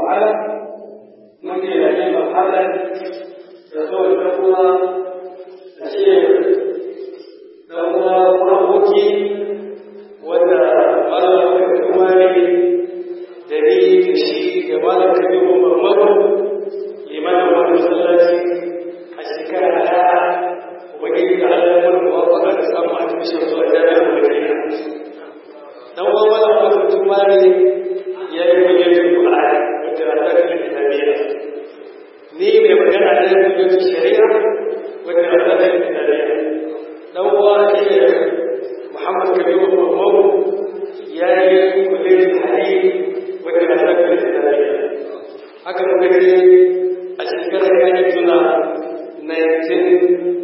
ta'ala muke da yin mahalar da kawai da kuma da ce da kuma aboki wanda malam da kuma ne da ni da shi da malam da ke kuma mamadu limanin wani masallaci a shekara ɗaya ubangiji da Allah ya wani mawafaka da samun a cikin shi zuwa jami'ar Madina. Dan uwan malam wani mutum ma ne ya yi bayyana Qur'ani wanda na tafi da Nabiya. Ni mai magana da ya bayyana shari'a wanda na tafi da Nabiya. Dan uwa shi ne Muhammad Kabiru Muhammadu ya yi kullum hadisi wanda na tafi da Nabiya. Haka muka ce a shekarar ya yi tuna 19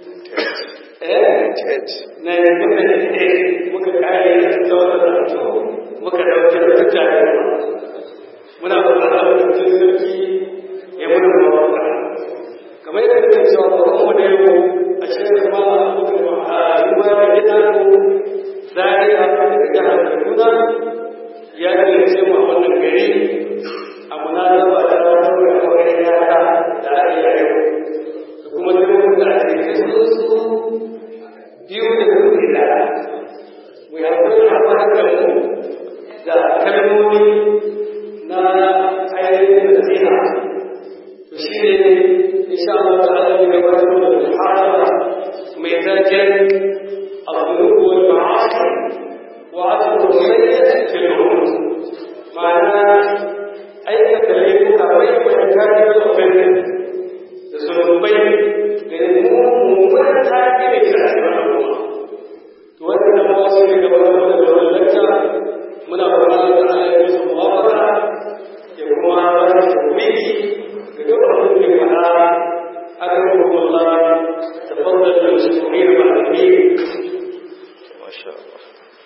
na yanzu muka kare da tsawon muka dauke da mutane muna fara da mutum sarki ya muna mawaka kamar yadda muke cewa ba mu da yau a cikin ma muka a ruwa da gida ko zariya da jihar Kaduna ya ce mu a wannan gari a munasaba da ranar aure yara da ake yau da kuma duk da ake su biyu da kuɗi da mu yaƙi haɓar mu da kalmomi na ainihin da zina to shi ne insha Allah ta'ala ne gabatar da muhawara mai zaken abubuwa wal ma'asi wa asru sayyid fil umur ma'ana aikata laifuka bai bai kare da offense da zunubai da mummunan tafi da kira to wannan da ba su ne gaba da wannan lakta muna fara da Allah ya musu muwafaka ya kuma ba su miki da duk abin da ka hada akramu Allah tafaddal da mashkurin wa amin masha Allah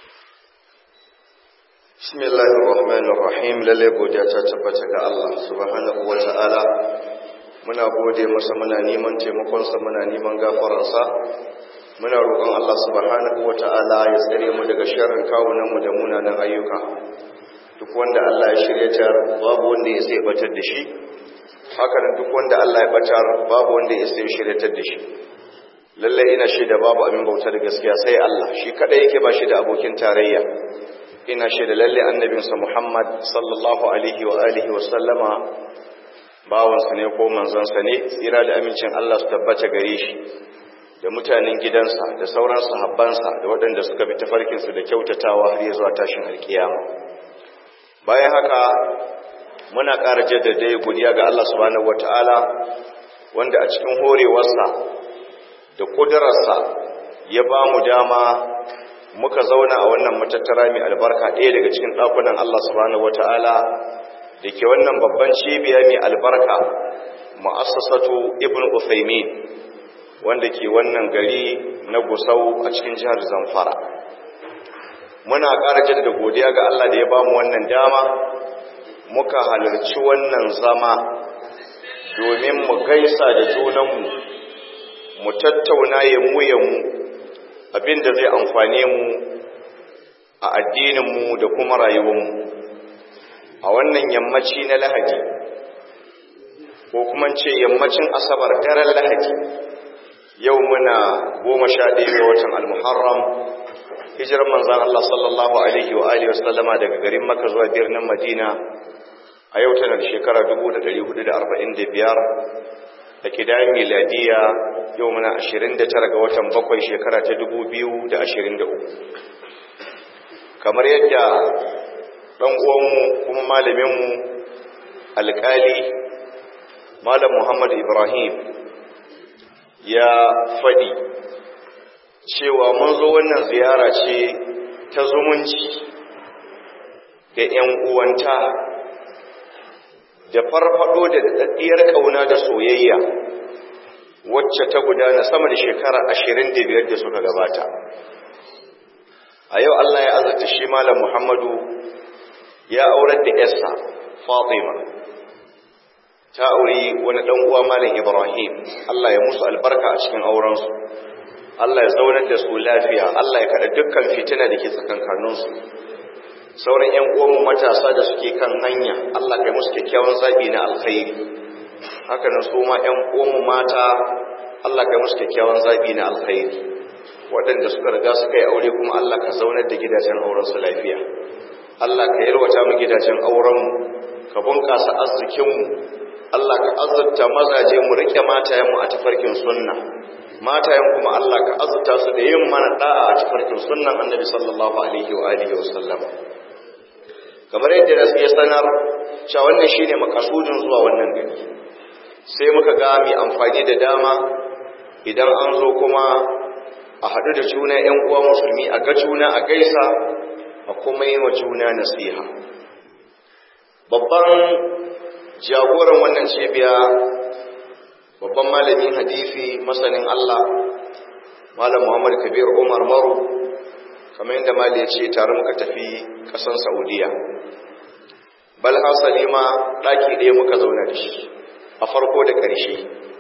Bismillahir Rahmanir Rahim lalle godiya ta tabbata ga Allah subhanahu wa ta'ala muna gode masa muna neman taimakonsa muna neman gafaransa muna roƙon Allah subhanahu wata'ala ya tsare mu daga sharrin kawunan mu da munanan ayyuka duk wanda Allah ya shirya tar babu wanda ya sai batar da shi haka nan duk wanda Allah ya batar babu wanda ya sai shiryatar da shi lalle ina shaida babu abin bauta da gaskiya sai Allah shi kadai yake ba shi da abokin tarayya ina shaida lalle annabinsa Muhammad sallallahu alaihi wa alihi wa sallama bawansa ne ko manzansa ne tsira da amincin Allah su tabbata gare shi da mutanen gidansa da sauran sahabbansa da waɗanda suka bi tafarkinsu da kyautatawa har zuwa tashin alkiyama bayan haka muna ƙara jaddada godiya ga Allah subhanahu wataala wanda a cikin horewarsa da ƙudurarsa ya ba mu dama muka zauna a wannan matattara mai albarka ɗaya daga cikin ɗakunan Allah subhanahu wataala da ke wannan babban cibiya mai albarka ma'assasatu ibn Uthaymin wanda ke wannan gari na Gusau a cikin jihar Zamfara muna ƙara jaddada godiya ga Allah da ya bamu wannan dama muka halarci wannan zama domin mu gaisa da junanmu mu tattauna ya mu ya mu abinda zai amfane mu a addininmu da kuma rayuwarmu a wannan yammaci na lahadi ko kuma ce yammacin asabar daren lahadi yau muna goma sha ɗaya ga watan almuharram hijirar manzan Allah sallallahu alaihi wa alihi wasallama daga garin maka zuwa birnin madina a yau tana da shekara 1445 da kidayen miladiya yau muna 29 ga watan bakwai shekara ta 2023 kamar yadda ɗan uwanmu kuma malaminmu alƙali malam muhammad ibrahim ya faɗi cewa mun zo wannan ziyara ce ta zumunci da ‘yan uwanta da farfado da daɗaɗɗiyar ƙauna da soyayya wacce ta gudana sama da shekara ashirin da biyar da suka gabata a yau Allah ya azurta shi malam Muhammadu ya aurar da ‘yarsa Fatima ta auri wani ɗan uwa malam Ibrahim Allah ya musu albarka a cikin aurensu Allah ya zaunar da su lafiya Allah ya kada dukkan fitina da ke tsakankaninsu sauran ƴan uwanmu matasa da suke kan hanya Allah kai musu kyakkyawan zabi na alkhairi haka nan su ma ƴan uwanmu mata Allah kai musu kyakkyawan zabi na alkhairi waɗanda suka riga suka yi aure kuma Allah ka zaunar da gidajen auren su lafiya Allah ka yalwata mu gidajen auren mu ka bunƙasa arzikin mu Allah ka azurta mazaje mu rike matayen mu a tafarkin sunna matayen kuma Allah ka azurta su da yin mana da'a a tafarkin sunnan Annabi sallallahu alaihi wa alihi wasallam kamar yadda nasu ya sanar cewa wannan shine makasudin zuwa wannan gari sai muka ga mai amfani da dama idan an zo kuma a haɗu da juna ‘yan uwa musulmi a ga juna a gaisa a kuma yi wa juna nasiha babban jagoran wannan cibiya babban malamin hadisi masanin Allah malam Muhammad Kabir Umar Maru kamar yadda mali ya ce tare muka tafi ƙasan Saudiya bal hasali ma ɗaki ɗaya muka zauna da shi a farko da ƙarshe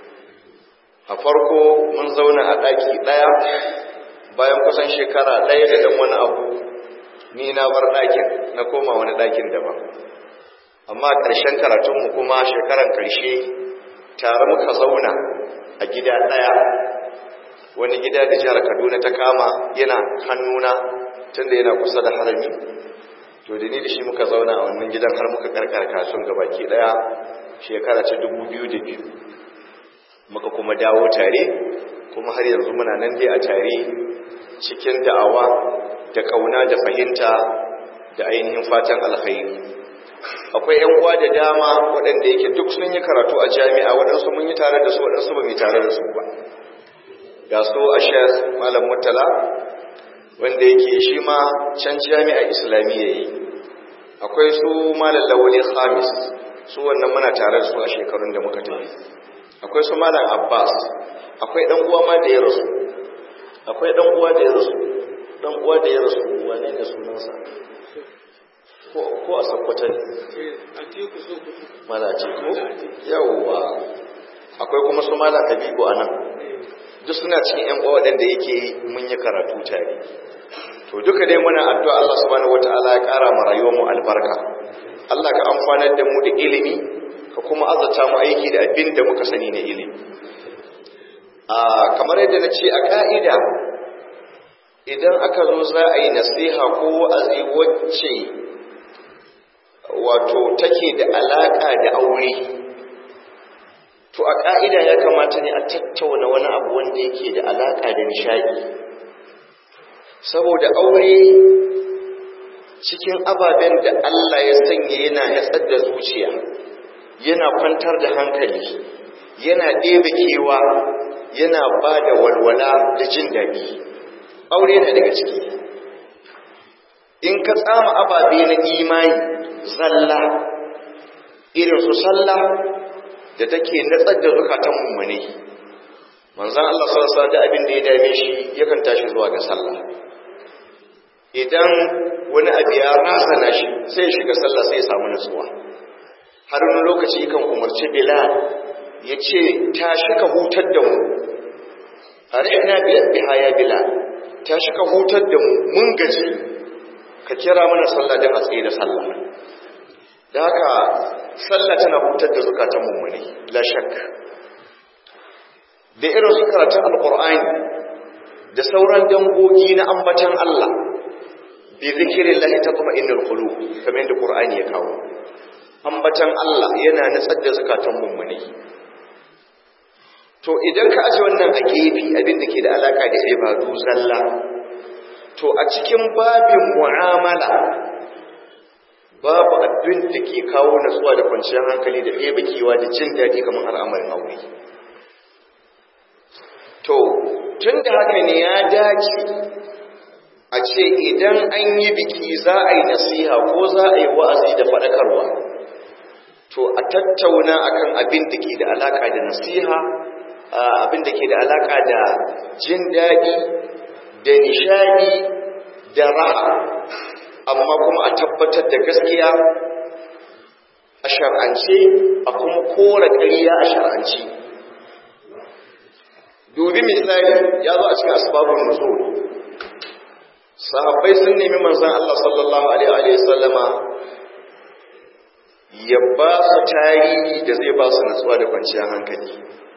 a farko mun zauna a ɗaki ɗaya bayan kusan shekara ɗaya da ɗan wani abu ni na bar ɗakin na koma wani ɗakin daban amma ƙarshen karatunmu kuma shekaran ƙarshe tare muka zauna a gida ɗaya wani gida da jihar kaduna ta kama yana hannuna tunda yana kusa da harami to da ni da shi muka zauna a wannan gidan har muka karkar kasuwan gabaki ɗaya shekara ta dubu biyu da biyu muka kuma dawo tare kuma har yanzu muna nan dai a tare cikin da'awa da kauna da fahimta da ainihin fatan alkhairi akwai yan uwa da dama waɗanda yake duk sun yi karatu a jami'a waɗansu mun yi tare da su waɗansu ba mu tare da su ba ga su a shek malam murtala wanda yake shi ma can jami'a islamiyya yi akwai su malam lawali khamis su wannan muna tare da su a shekarun da muka tafi akwai su malam abbas akwai dan uwa ma da ya rasu akwai dan uwa da ya rasu dan uwa da ya rasu wane ne sunansa ko ko a sakkwata ne mana ce ko yawwa akwai kuma su malam habibu anan duk suna cikin yan uwa waɗanda yake mun yi karatu tare to duka dai muna addu'a Allah subhanahu wataala ya ƙara mu rayuwar mu albarka Allah ka amfanar da mu da ilimi ka kuma azata mu aiki da abin da muka sani na ilimi a kamar yadda na ce a ka'ida idan aka zo za a yi nasiha ko wa'azi wacce wato take da alaka da aure to a ka'ida ya kamata ne a tattauna wani abu wanda yake da alaka da nishadi saboda aure cikin ababen da Allah ya sanya yana yatsar da zuciya yana kwantar da hankali yana ɗebe kewa yana ba da walwala da jin daɗi aure na daga ciki in ka tsama ababe na imani zalla irin su sallah da take natsar da zukatan mummune manzan Allah sallallahu da abin da ya dame shi yakan tashi zuwa ga sallah idan wani abu ya razana shi sai ya shiga sallah sai ya samu nutsuwa har wani lokaci kan umarci Bilal ya ce tashi ka hutar da mu arihna biha ya Bilal tashi ka hutar da mu mun gaji ka kira mana sallah don a tsaye da sallah da haka sallah tana hutar da zukatan mummuni la shak da irin su karatun alqur'ani da sauran dangogi na ambatan Allah bi zikrillahi tatma'innul qulub kamar yadda qur'ani ya kawo ambatan Allah yana nutsar da zukatan mummuni to idan ka aje wannan a gefe abin da ke da alaka da ibadu zalla to a cikin babin mu'amala babu abin da ke kawo natsuwa da kwanciyar hankali da ɗebe kewa da jin daɗi kamar al'amarin aure to tun da haka ne ya dace a ce idan an yi biki za a yi nasiha ko za a yi wa'azi da faɗakarwa to a tattauna akan abin da ke da alaka da nasiha abin da ke da alaka da jin daɗi da nishadi da raha amma kuma a tabbatar da gaskiya a shar'ance a kuma kora ƙarya a shar'ance dubi misali ya zo a cikin asbabun nuzul sahabbai sun nemi manzon Allah sallallahu alaihi wa sallama ya ba su tarihi da zai ba su nutsuwa da kwanciyar hankali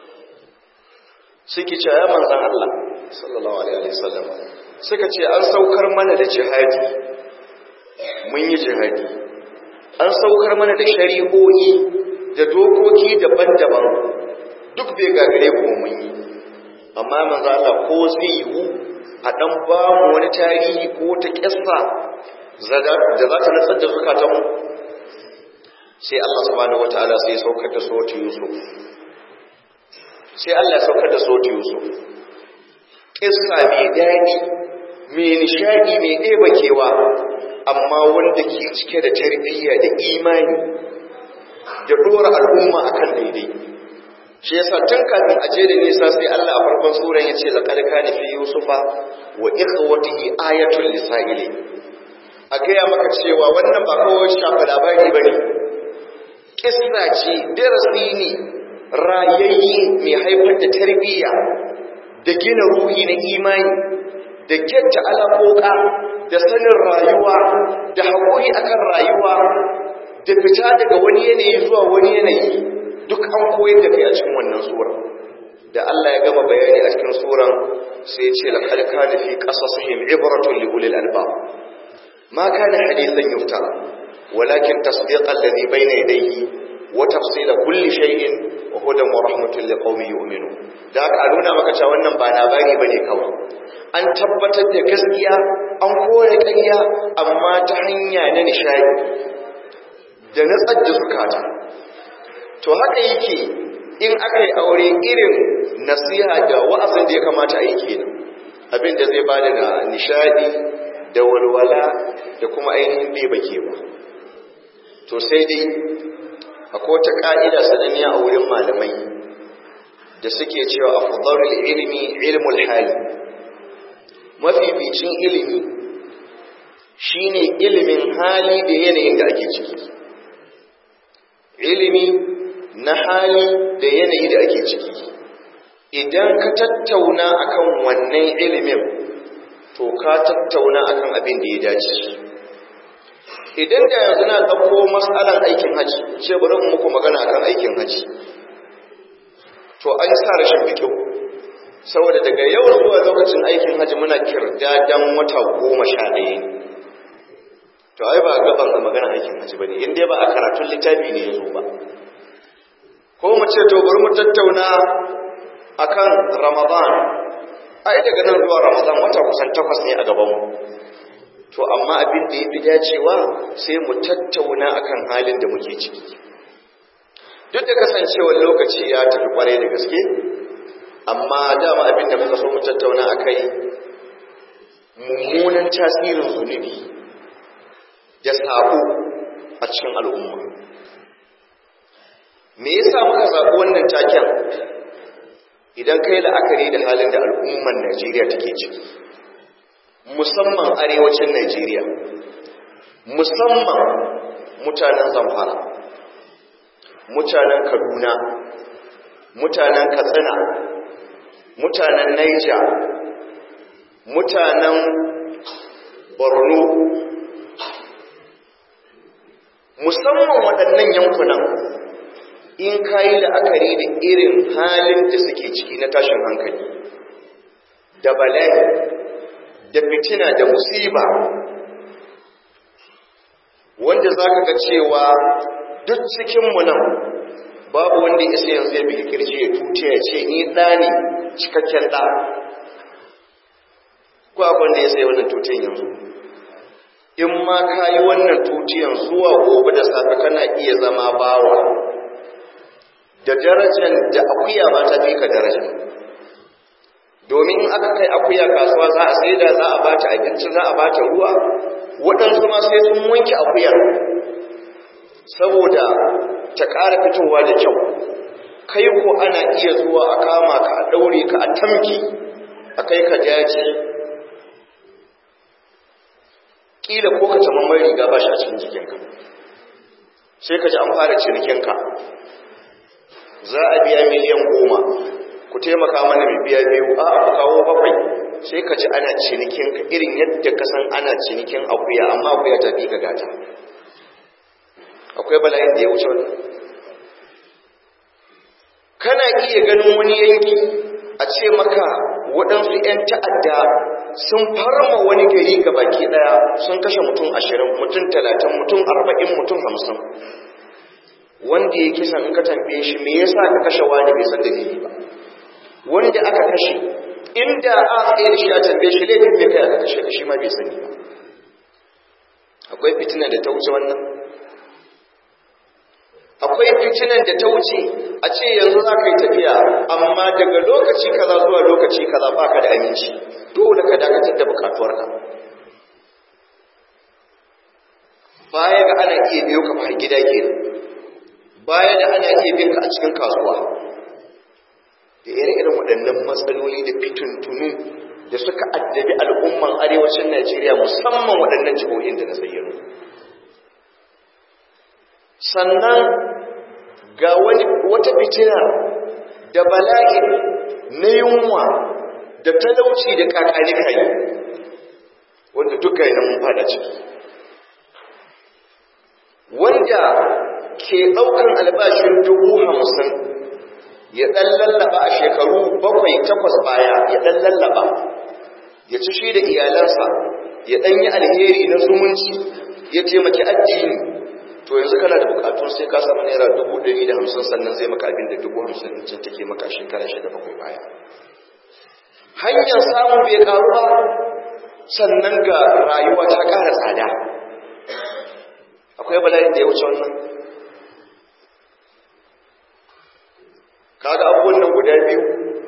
suke ce ya manzon Allah sallallahu alaihi wa sallama suka ce an saukar mana da jihadi mun yi jihadi an saukar mana da shari'o'i da dokoki daban-daban duk bai gagare ko mun yi amma manzo Allah ko zai yiwu a dan ba mu wani tarihi ko ta kissa da za ta natsar da zukatan mu sai Allah subhanahu wataala sai ya saukar da sautu Yusuf sai Allah ya saukar da sautu Yusuf kissa mai daɗi mai nishadi mai ɗeba kewa amma wanda ke cike da tarbiyya da imani da dora al'umma akan daidai shi yasa tun kafin a je da nisa sai Allah a farkon suran ya ce laqad kana fi yusufa wa ikhwatihi ayatul lisaili a gaya maka cewa wannan ba kawai shafa labari bane kissa ce darasi ne rayayye mai haifar da tarbiyya da gina ruhi na imani da kyatta alaƙoƙa da sanin rayuwa da haƙuri akan rayuwa da fita daga wani yanayi zuwa wani yanayi duk an koyar da kai a cikin wannan sura da Allah ya gama bayani a cikin suran sai ya ce laqad kana fi qasasihim ibratun li ulil albab ma kana hadithan yuftara walakin tasdiqa alladhi bayna yadayhi wa tafsila kulli shay'in wa hudan wa rahmatun liqaumin yu'minun da aka nuna maka cewa wannan ba labari bane kawai an tabbatar da gaskiya an kore ƙarya amma ta hanya na nishadi da natsar da zukata to haka yake in aka yi aure irin nasiha da wa'azin da ya kamata a yi kenan abin da zai bada da nishadi da walwala da kuma ainihin bai bake ba to sai dai akwai wata ka'ida sananniya a wurin malamai da suke cewa afdalul ilmi ilmul hali mafificin ilimi shine ilimin hali da yanayin da ake ciki ilimi na hali da yanayi da ake ciki idan ka tattauna akan wannan ilimin to ka tattauna akan abin da ya dace idan da yanzu na ɗauko matsalan aikin haji ce bari mu muku magana akan aikin haji to an sa rashin fikihu saboda daga yau zuwa lokacin aikin haji muna kirdadan wata goma sha ɗaya ne to ai ba gaban a magana aikin haji bane in dai ba a karatun littafi ne yazo ba ko mu ce to bari mu tattauna akan Ramadan ai daga nan zuwa Ramadan wata kusan takwas ne a gaban mu to amma abin da yafi dacewa sai mu tattauna akan halin da muke ciki duk da kasancewar lokaci ya tafi kwarai da gaske amma dama abin da muka so mu tattauna akai mummunan tasirin zunubi da sabo a cikin al'umma me yasa muka zaɓi wannan taken idan kai la'akari da halin da al'umman Najeriya take ciki musamman arewacin Najeriya musamman mutanen Zamfara mutanen Kaduna mutanen Katsina mutanen Niger mutanen Borno musamman waɗannan yankunan in ka yi la'akari da irin halin da suke ciki na tashin hankali da bala'i da fitina da musiba wanda za ka ga cewa duk cikinmu nan babu wanda ya isa yanzu ya bi kirji ya tuce ya ce ni ɗa ne cikakken ɗa ko abin da ya sai wannan tutun yanzu in ma ka yi wannan tutiyan zuwa gobe da safe kana iya zama bawa da darajar da akuya ba ta fi ka daraja domin aka kai akuya kasuwa za a sai da za a bata abinci za a bata ruwa waɗansu ma sai sun wanke akuyar saboda ta ƙara fitowa da kyau kai ko ana iya zuwa a kama ka a ɗaure ka a tamki a kai ka daji kila ko ka taɓa mai riga ba shi a cikin jikinka sai ka ji an fara cinikinka za a biya miliyan goma ku taimaka mana mai biya biyu a ku kawo bakwai sai ka ji ana cinikin ka irin yadda ka san ana cinikin akuya amma akuya ta fi ka gata akwai bala'in da ya wuce wannan kana iya ganin wani yanki a ce maka waɗansu 'yan ta'adda sun farma wani gari ga baki ɗaya sun kashe mutum ashirin mutum talatin mutum arba'in mutum hamsin wanda ya kisan in ka tambaye shi me yasa ka kashe wani bai san dalili ba wanda aka kashe inda a tsaye da shi a tambaye shi laifin me kai aka kashe da shi ma bai sani ba akwai fitina da ta wuce wannan akwai fitinan da ta wuce a ce yanzu za ka yi tafiya amma daga lokaci kaza zuwa lokaci kaza ba ka da aminci dole ka dakatar da bukatuwarka baya ga ana iya biyo ka har gida ke baya da ana iya bin ka a cikin kasuwa da ire-iren waɗannan matsaloli da fitintunu da suka addabi al'umman arewacin najeriya musamman waɗannan jihohin da na zayyano sannan ga wani wata fitina da bala'i na yunwa da talauci da kakani kai wanda duka yana mun fada ciki wanda ke ɗaukan albashin dubu hamsin ya ɗan lallaba a shekaru bakwai takwas baya ya ɗan lallaba ya ci shi da iyalansa ya ɗan yi alheri na zumunci ya taimaki addini to yanzu kana da bukatun sai ka samu naira dubu ɗari da hamsin sannan zai maka abin da dubu hamsin ɗin can take maka shekara shida bakwai baya hanyar samun bai karu ba sannan ga rayuwa ta ƙara tsada akwai bala'in da ya wuce wannan kaga abubuwan nan guda biyu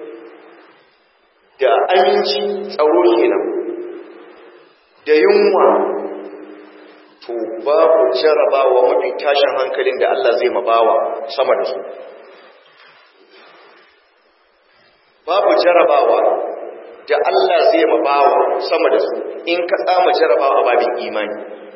da aminci tsaro kenan da yunwa to babu jarabawa mafi tashin hankalin da Allah zai mabawa sama da su babu jarabawa da Allah zai mabawa sama da su in ka tsama jarabawa a babin imani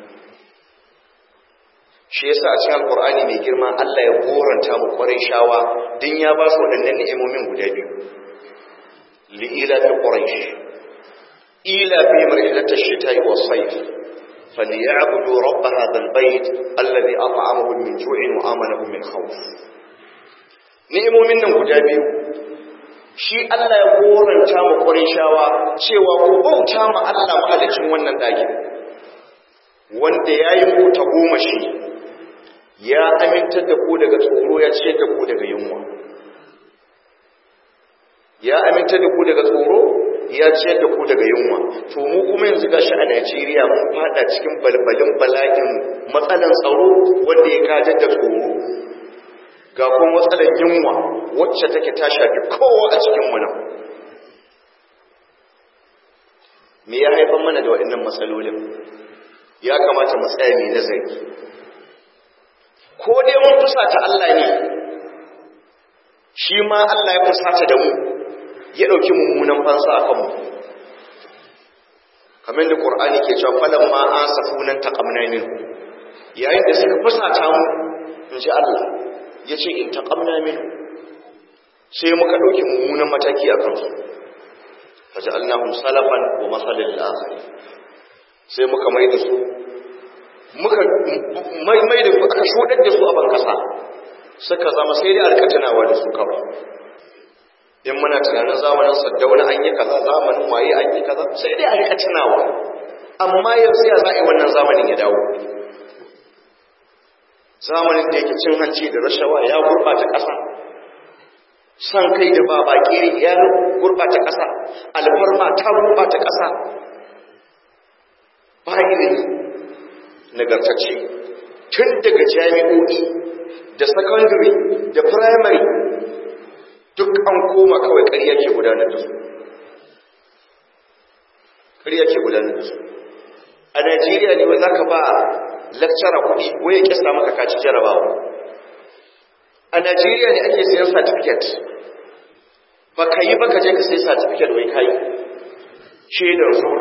shi yasa a cikin alkur'ani mai girma Allah ya goranta mu kwarai shawa din ya ba su waɗannan ni'imomin guda biyu li ila fi quraish ila fi marhilatash shita'i was sayf falyabudu rabb hadha albayt alladhi at'amahum min ju'in wa amanahum min khawf ni'imomin nan guda biyu shi Allah ya goranta mu kwarai shawa cewa ku bauta ma Allah mahalicin wannan dakin wanda yayi ku ta goma shi ya amintar da ku daga tsoro ya ce da ku daga yunwa ya amintar da ku daga tsoro ya ce da ku daga yunwa to mu kuma yanzu gashi a Najeriya mun fada cikin balbalin bala'in matsalan tsaro wanda ya gajar da tsoro ga kuma matsalan yunwa wacce take ta shafi kowa a cikin mu nan me ya haifar mana da waɗannan matsalolin ya kamata mu tsaya mai nazari ko dai mun fusata Allah ne shi ma Allah ya fusata da mu ya ɗauki mummunan fansa a kanmu kamar da ƙur'ani ke cewa falon ma an safunan taƙamna min yayin da suka fusata mu in ji Allah ya ce in taƙamna min sai muka ɗauki mummunan mataki a kansu faji allahun salafan wa matsalin la'akari sai muka mai da su muka mai da su aka shudar da su a ban kasa suka zama sai dai alkatanawa da su kawai in muna tunanin zamanin saddauna an yi kaza zamanin waye an yi kaza sai dai alkatanawa amma yanzu ya za'i wannan zamanin ya dawo zamanin da yake cin hanci da rashawa ya gurɓata ƙasa san kai da ba bakiri ya gurɓata ƙasa alfarma ta gurɓata ƙasa ba ilimi nagartacce tun daga jami'o'i da secondary da primary duk an koma kawai ƙarya ke gudanar da su ƙarya ke gudanar da su a najeriya ne wai za ka ba lecturer kuɗi wai ya kisa maka kaci jarabawa a najeriya ne ake sayan certificate ba ka yi ba ka je ka sai certificate wai ka yi shaidar zuwa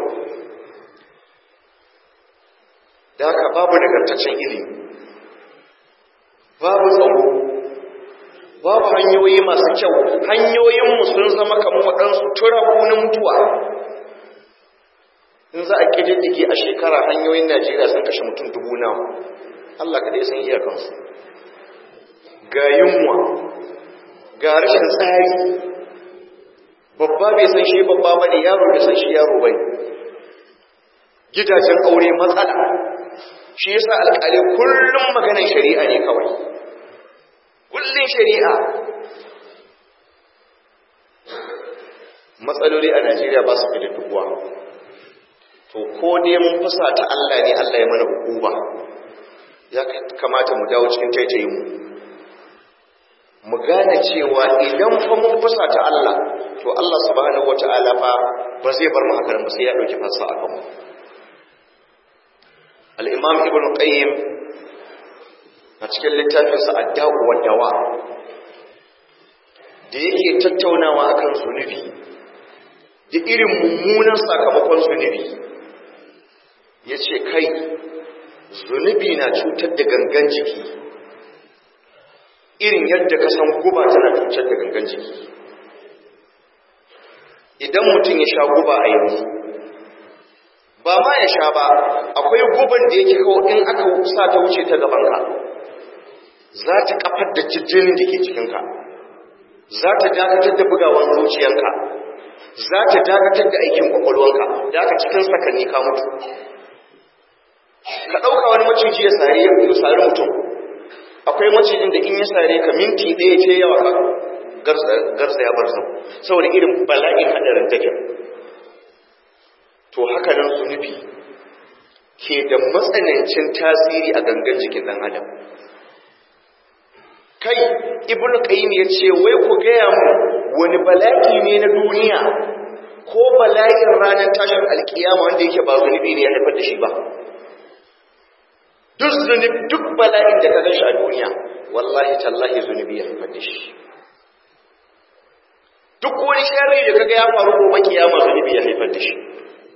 da haka babu nagartaccen ilimi babu tsaro babu hanyoyi masu kyau hanyoyinmu sun zama kamar waɗansu turaku na mutuwa in za a ƙididdige a shekara hanyoyin najeriya sun kashe mutum dubu nawa allah kaɗai san iyakansu ga yunwa ga rashin tsari babba bai san shi babba ba ne yaro bai san shi yaro ba gidajen aure matsala shi yasa alƙali kullum maganar shari'a ne kawai kullum shari'a matsaloli a najeriya ba su da dubuwa to ko dai mun fusa ta allah ne allah ya mana hukuma ya kamata mu dawo cikin taitayin mu mu gane cewa idan fa mun fusa ta allah to allah subhanahu wata'ala fa ba zai bar mu haka ba sai ya dauki fasa a kanmu al-imam ibn qayyim a cikin littafinsa adda'u wa dawa da yake tattaunawa akan zunubi da irin mummunan sakamakon zunubi ya ce kai zunubi na cutar da gangan jiki irin yadda ka san guba tana cutar da gangan jiki idan mutum ya sha guba a yanzu ba ma ya sha ba akwai guban da yake kawo in aka sa ta wuce ta gabanka za ta kafar da jijjinin da ke cikinka za ta dakatar da bugawar zuciyanka za ta dakatar da aikin kwakwalwanka da aka cikin sakanni ka mutu ka ɗauka wani maciji ya sare ya sari mutum akwai macijin da in ya sare ka minti ɗaya ce yawa ka garza ya bar sau saboda irin bala'in haɗarin take to haka nan zunubi ke da matsanancin tasiri a gangan jikin ɗan adam kai ibnu qayyim ya ce wai ku gaya mu wani bala'i ne na duniya ko bala'in ranar tashin alkiyama wanda yake ba zunubi ne ya haifar da shi ba duk zunubi duk bala'in da ka gan shi a duniya wallahi tallahi zunubi ya haifar da shi duk wani sharri da kaga ya faru gobe kiyama zunubi ya haifar da shi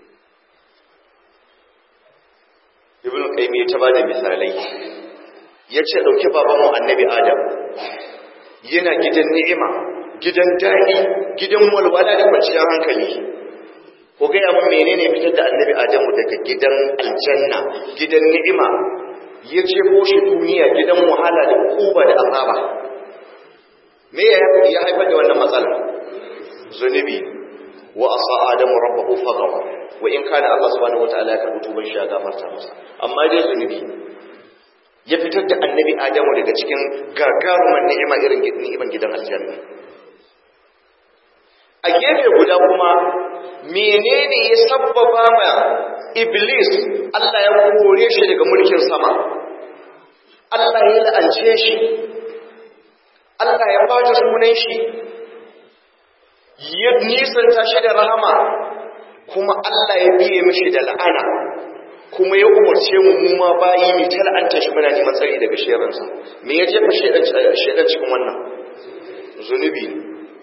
ibnu qayyim ya ta bada misalai ya ce ɗauki babanmu annabi adam yana gidan ni'ima gidan daɗi gidan walwala da kwanciyar hankali ko gaya mun menene fitar da annabi adamu daga gidan aljanna gidan ni'ima ya ce shi duniya gidan wahala da kuba da azaba me ya haifar da wannan matsalar zunubi wa asa adamu rabbahu faghawa wa in kana Allah subhanahu wataala ya karbi tuban shi ya gafarta masa amma dai zunubi ya fitar da annabi adamu daga cikin gagarumar ni'ima irin ni'iman gidan aljanna a gefe guda kuma menene ya sabbaba ma iblis Allah ya kore shi daga mulkin sama Allah ya la'ance shi Allah ya bata sunan shi ya nisanta shi da rahama kuma Allah ya biye mishi da la'ana kuma ya umarce mu mu ma bayi mai tal'anta shi muna neman tsari daga sheransa me ya jefa shedan cikin wannan zunubi ne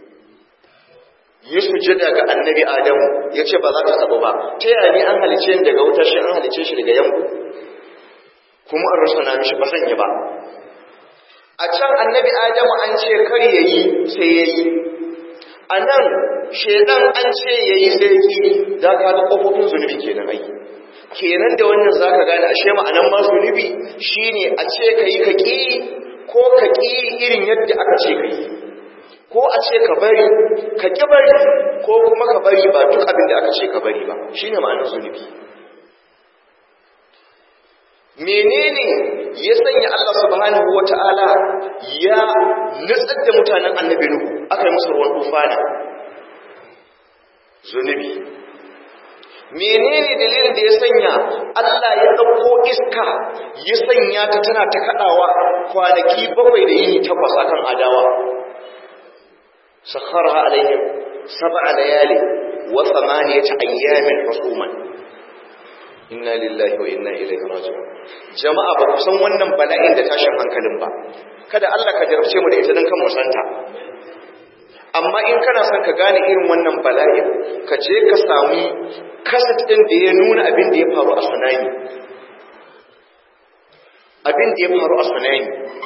yi sujada ga annabi adamu ya ce ba za ta taɓa ba ta yaya ne an halice ni daga wuta shi an halice shi daga yamma kuma an rasa na mishi ba zan yi ba a can annabi adamu an ce kar ya yi sai ya yi a nan shedan an ce ya yi sai ya yi za ka ga ƙofofin zunubi kenan ai kenan da wannan za ka gane ashe ma'anan ma zunubi shine a ce ka yi ka ƙi ko ka ƙi irin yadda aka ce ka yi ko a ce ka bari ka ƙi bari ko kuma ka bari ba duk abin da aka ce ka bari ba shine ma'anar zunubi menene ya sanya Allah subhanahu wata'ala ya nutsar da mutanen annabi Nuhu aka yi musu ruwan tufana zunubi menene dalilin da ya sanya Allah ya ɗauko iska ya sanya ta tana ta kaɗawa kwanaki bakwai da yini takwas akan adawa sakharha alaihim sab'a layali wa thamaniyata ayyamin husuman inna lillahi wa inna ilaihi raji'un jama'a ba ku san wannan bala'in da tashin hankalin ba kada Allah ka jarabce mu da ita dan kan mu santa amma in kana son ka gane irin wannan bala'in ka je ka samu kasat ɗin da ya nuna abin da ya faru a tsunami abin da ya faru a tsunami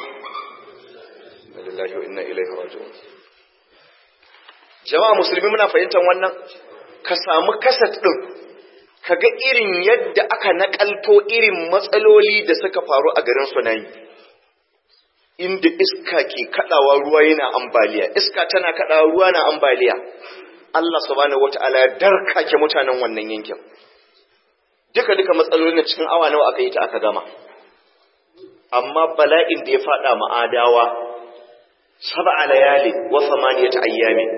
lillahi wa inna ilaihi raji'un jama'a musulmi muna fahimtar wannan ka samu kasat ɗin kaga irin yadda aka nakalto irin matsaloli da suka faru a garin sunayi inda iska ke kadawa ruwa yana ambaliya iska tana kadawa ruwa na ambaliya Allah subhanahu wataala ya darkake mutanen wannan yankin duka duka matsalolin cikin awa nawa aka yi ta aka gama amma bala'in da ya fada ma'adawa sab'a layali wa thamaniyata ayyamin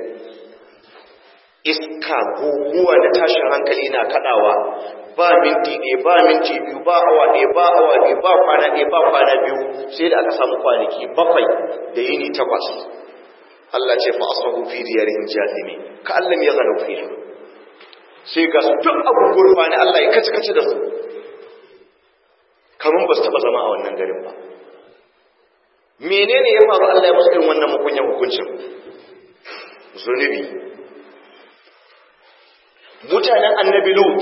iska guguwa da tashin hankali na kadawa ba minti ɗaya ba minti biyu ba awa ɗaya ba awa ɗaya ba kwana ɗaya ba kwana biyu sai da aka samu kwanaki bakwai da yini takwas Allah ce fa asbahu fi diyarihim jahimi ka allam yaghanu fiha sai ga su duk abu gurfani Allah ya kace kace da su kamar ba su taba zama a wannan garin ba menene ya faru Allah ya musu irin wannan mukunyan hukuncin zunubi mutanen annabi lut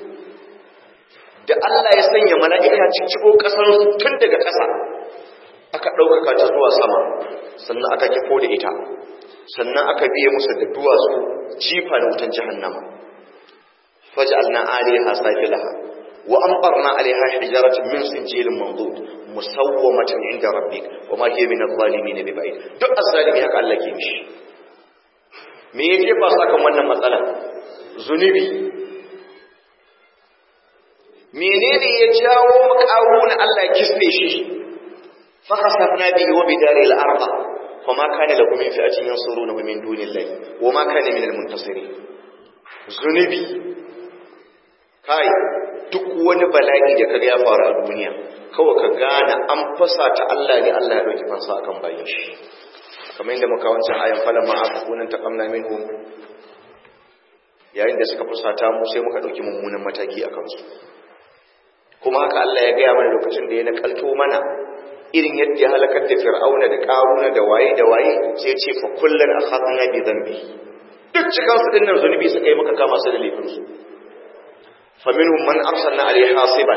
da Allah ya sanya mala'ika cicciko kasar su tun daga ƙasa aka ɗaukaka ta zuwa sama sannan aka kifo da ita sannan aka biye musu da duwatsu jifa da wutan jahannama faj'alna 'alayha safilaha wa amtarna 'alayha hijaratan min sinjilin mandud musawwamatan 'inda rabbik wa ma hiya min adh-dhalimin biba'id duk az-zalimi haka Allah ke mishi me yake ba sakan wannan matsala zunubi menene ya jawo makaruna Allah ya kisne shi fa khasafna bihi wa bidari al-ardh فما كان له من فئة ينصرونه من دون الله وما كان من المنتصرين zunubi kai duk wani bala'i da kaga ya faru a duniya kawai ka gane an fasa ta Allah ne Allah ya dauki fansa akan bayin shi kamar yadda muka wancan ayan falan ma aka kunan ta kamna minhum yayin da suka fusata mu sai muka dauki mummunan mataki a kansu kuma haka Allah ya gaya mana lokacin da ya nakalto mana irin yadda ya halakar da fir'auna da karuna da waye da waye sai ya ce fa kullun akhadna bi dhanbi duk cikin su dinnan zunubi suka yi maka kama su da laifin su fa minhum man arsalna alayhi hasiban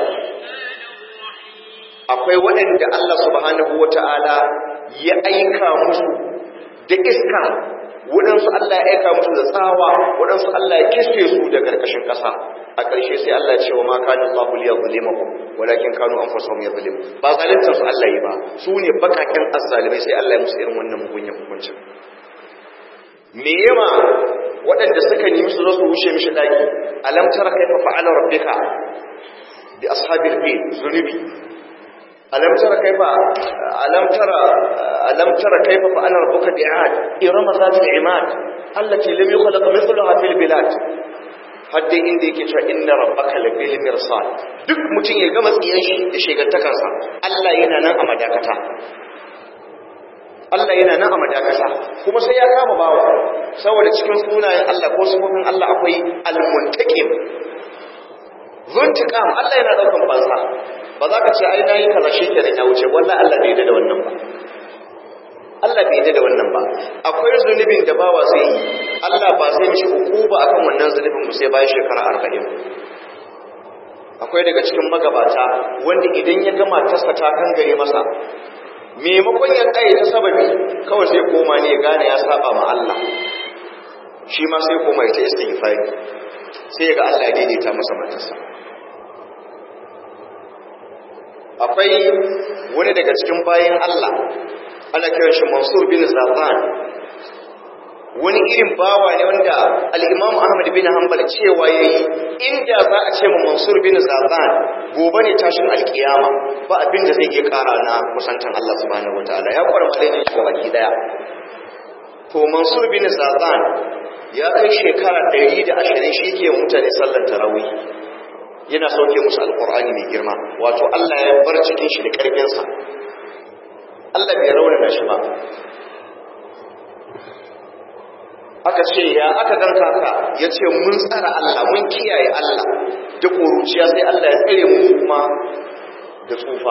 akwai waɗanda Allah subhanahu wata'ala ya aika musu da iska waɗansu Allah ya aika musu da tsawa waɗansu Allah ya kishe su da karkashin ƙasa a ƙarshe sai Allah ya ce wa ma kana Allahu liyadhlimakum walakin kanu anfusahum yadhlimun ba zalunta su Allah yi ba su ne bakakin azzalimai sai Allah ya musu irin wannan mugunyan hukuncin me yawa waɗanda suka nemi su zo su wuce mishi daki alam tara kaifa fa'ala rabbika bi ashabil fil zunubi alam tara kaifa alam tara alam tara kaifa fa'ala rabbuka bi'ad irama zatil imad allati lam yukhlaq mithluha fil bilad hadde inda yake cewa inna rabbaka labil mirsad duk mutum ya gama tsiyan shi da shegantakarsa Allah yana nan a madakata Allah yana nan a madakata kuma sai ya kama bawa saboda cikin sunayen Allah ko sifofin Allah akwai al-muntaqim zuntiqam Allah yana daukan fansa ba za ka ce ai nayi kaza shikenan ya wuce wallahi Allah bai da wannan ba Allah bai da wannan ba akwai zunubin da bawa sai yi Allah ba sai mishi hukuma akan wannan zunubin mu sai bayan shekara 40 akwai daga cikin magabata wanda idan ya gama tasa ta kan gare masa maimakon ya tsaye ta sababi kawai sai koma ne ya gane ya saba ma Allah shi ma sai koma ya ta istighfari sai ga Allah ya daidaita masa matarsa akwai wani daga cikin bayan Allah ana kiran shi Mansur bin Zafan wani irin bawa ne wanda al-Imam Ahmad bin Hanbal cewa yayi inda za a ce ma Mansur bin Zafan gobe ne tashin alkiyama ba abin da zai iya kara na kusantan Allah subhanahu wataala ya kwara malamin shi baki daya to Mansur bin Zafan ya kai shekara 120 shi ke mutane sallar tarawih yana sauke musu alqur'ani mai girma wato Allah ya bar cikin shi da karfin sa Allah bai raunana shi ba aka ce ya aka ganka ka ya ce mun tsara Allah mun kiyaye Allah da ƙuruciya sai Allah ya tsare mu kuma da tsufa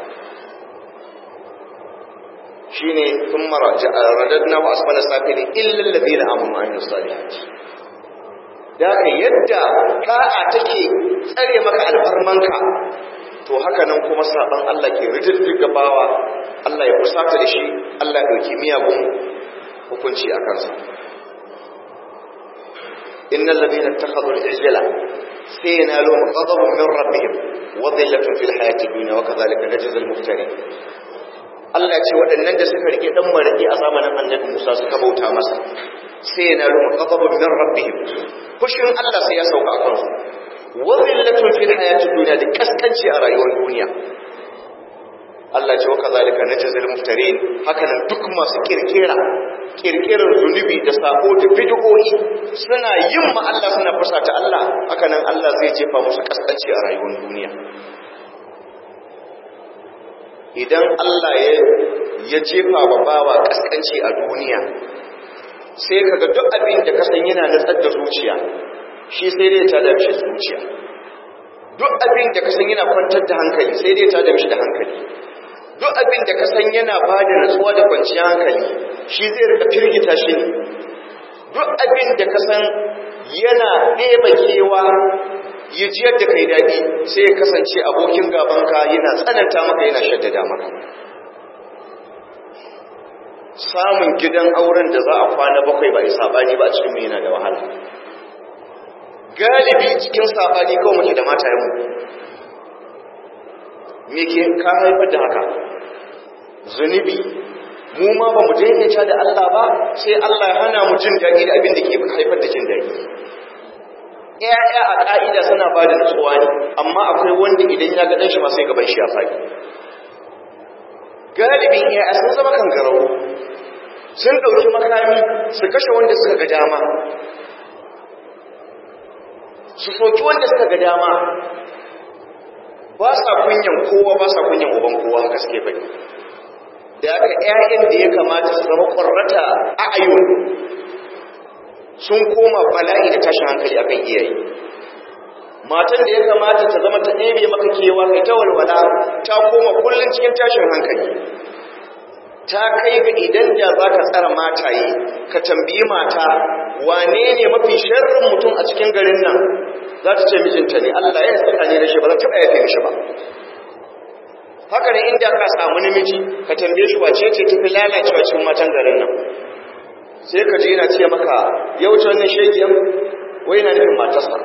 shi ne sun mara radadna wa asfala safili illal ladina amanu wa amilus salihati da ka yadda da'a take tsare maka alfarmanka to haka nan kuma saban Allah ke rididdiga bawa Allah ya kusata da shi Allah ya dauki miyagun hukunci a kansa innal ladina ittakhadhu al-ijla sai yana lo ghadabun min rabbihim wa dhillatun fil hayati dunya wa kadhalika najzi al muftarin Allah ce waɗannan da suka rike dan maraki a zamanin Annabi Musa suka bauta masa sai yana lo ghadabun min rabbihim fushin Allah sai ya sauka a kansu wa dhillatun fil hayati dunya da kaskanci a rayuwar duniya Allah ce wa kazalika najzil muftarin hakanan duk masu kirkira kirkirar zunubi da sako da bid'o'i suna yin ma Allah suna fusata Allah hakanan Allah zai jefa musu kaskanci a rayuwar duniya idan Allah ya ya jefa wa bawa kaskanci a duniya sai kaga duk abin da ka san yana nutsar da zuciya shi sai dai ta da shi zuciya duk abin da ka san yana kwantar da hankali sai dai ta da shi da hankali duk abin da ka san yana ba da natsuwa da kwanciyar hankali shi zai rika firgita shi ne duk abin da ka san yana ɗeba kewa ya jiyar da kai daɗi sai ya kasance abokin gabanka yana tsananta maka yana shaddada maka samun gidan auren da za a kwana bakwai ba a saɓani ba a cikin yana da wahala galibi cikin saɓani kawai muke da mata yamu me ke ka haifar da haka zunubi mu ma ba mu daidaita da Allah ba sai Allah ya hana mu jin daɗi da abin da ke haifar da jin daɗi ƴaƴa a ƙa'ida suna ba da nutsuwa ne amma akwai wanda idan ya ga ɗanshi ma sai gaban shi ya faɗi galibin ƴaƴa sun zama kangarau sun ɗauki makami su kashe wanda suka ga dama su soki wanda suka ga dama ba sa kunyan kowa ba sa kunyan uban kowa gaske bai da aka ƴaƴan da ya kamata su zama ƙwarrata a ayyun sun koma bala'i da tashin hankali akan iyaye matan da ya kamata ta zama ta ɗebe maka kewa kai ta walwala ta koma kullum cikin tashin hankali ta kai ga idan da za ka tsara mataye ka tambayi mata wane ne mafi sharrin mutum a cikin garin nan za ta ce mijinta ne Allah ya saka ne da shi ba za ta taɓa yafe mishi ba haka ne inda ka samu namiji ka tambaye shi wace ce tafi lalacewa cikin matan garin nan sai ka ji yana ce maka yau ta wannan shegiyan wai na nufin matarsa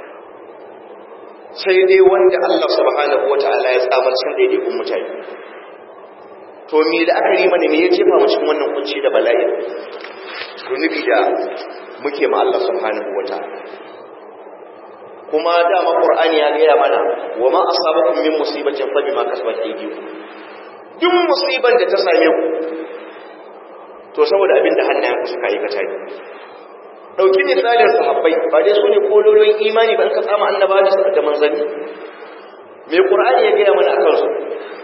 sai dai wanda Allah subhanahu wata'ala ya tsamar cikin daidaikun mutane to me da aka yi mana ne ya jefa mu cikin wannan kunci da bala'i zunubi da muke ma Allah subhanahu wata'ala kuma dama Qur'ani ya gaya mana wa ma asabakum min musibatin fa bima kasabat aydikum duk musiban da ta same ku to saboda abin da hannayen ku suka aikata ne dauki misalin sahabbai ba dai su ne kololon imani ba in ka tsama annaba da manzanni me Qur'ani ya gaya mana akan su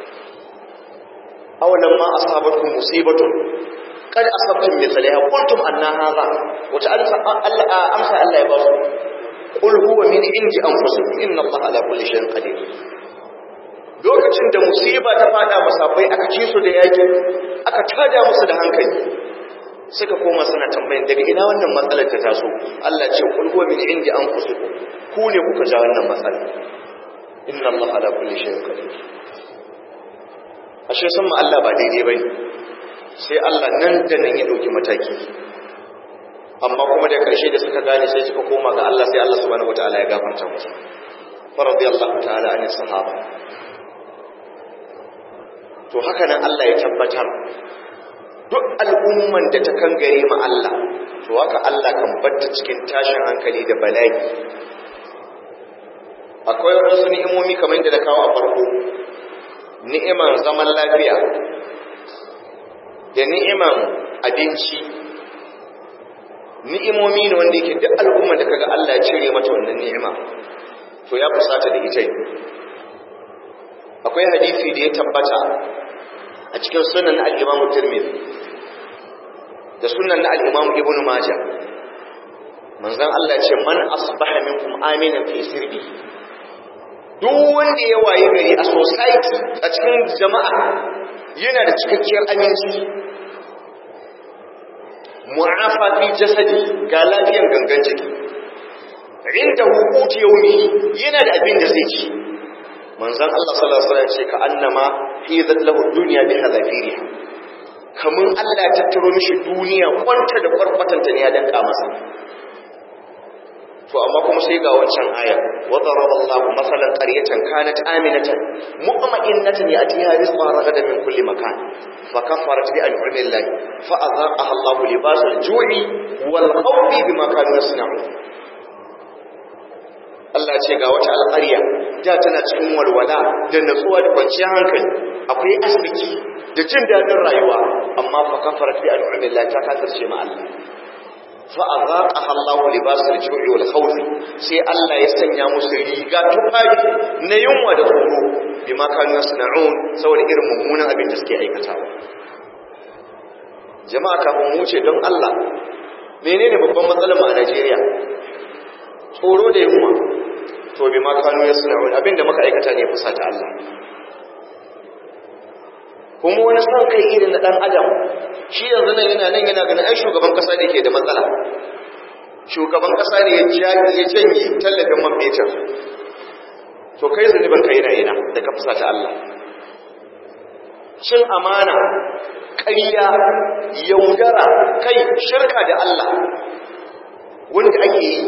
awalan ma asabatkum musibatun qad asabtum mithlaha qultum anna hadha wata Allah amsa Allah ya ba su qul huwa min indi anfusikum inna allaha ala kulli shay'in qadir lokacin da musiba ta fada masafai aka ci su da yaki aka tada musu da hankali suka koma suna tambayin daga ina wannan matsalar ta taso Allah ce qul huwa min indi anfusikum ku ne kuka ja wannan matsala inna allaha ala kulli shay'in qadir ashe san ma Allah ba daidai bane sai Allah nan da nan ya dauki mataki amma kuma da karshe da suka gane sai suka koma ga Allah sai Allah subhanahu wataala ya gafarta musu fa radiyallahu ta'ala an sahaba to haka nan Allah ya tabbatar duk al'umman da ta kangare ma Allah to haka Allah kan batta cikin tashin hankali da bala'i akwai wasu ni'imomi kamar yadda na kawo a farko ni'iman zaman lafiya da ni'iman abinci ni'imomi ne wanda yake duk al'umma da kaga Allah ya cire mata wannan ni'ima to ya fusata da ita akwai hadisi da ya tabbata a cikin sunan al-Imam Tirmidhi da sunan al-Imam Ibn Majah manzon Allah ya ce man asbaha minkum aminan fi sirbi duk wanda ya waye gari a society a cikin jama'a yana da cikakkiyar aminci mu'afa fi jasadi ga lafiyar gangan jiki inda hukuti yaumi yana da abin da zai ci manzon Allah sallallahu alaihi wasallam ce ka annama fi zallahu dunya bi hadafiriha kamun Allah ya tattaro mishi duniya kwanta da kwarkwatanta ne ya danka masa to amma kuma sai ga wancan aya wa daraba Allahu masalan qaryatan kanat aminatan mutma'innatan ya'tiha rizqan ragadan min kulli makan fa kafarat bi an'ami Allah fa adhaqaha Allahu libas al-ju'i wal khawfi bima kanu yasna'un Allah ce ga wata alƙarya da tana cikin walwala da natsuwa da kwanciyar hankali akwai asibiti da jin daɗin rayuwa amma fa kafarat bi an'ami Allah ta kafirce ma Allah fa'azaƙa Allah libasar ju'i wal khawfi sai Allah ya sanya musu riga tufafi na yunwa da tsoro bi ma kanu yasna'un saboda irin mummunan abin da suke aikatawa jama'a kafin mu ce don Allah menene babban matsalar mu a Najeriya tsoro da yunwa to bi ma kanu yasna'un abin da muka aikata ne fusa ta Allah kuma wani son kai irin na dan adam shi yanzu nan yana nan yana ganin ai shugaban kasa ne ke da matsala shugaban kasa ne ya ya janye tallafin man fetur to kai zunubin kai na ina da ka fusa ta Allah cin amana ƙarya yaudara kai shirka da Allah wanda ake yi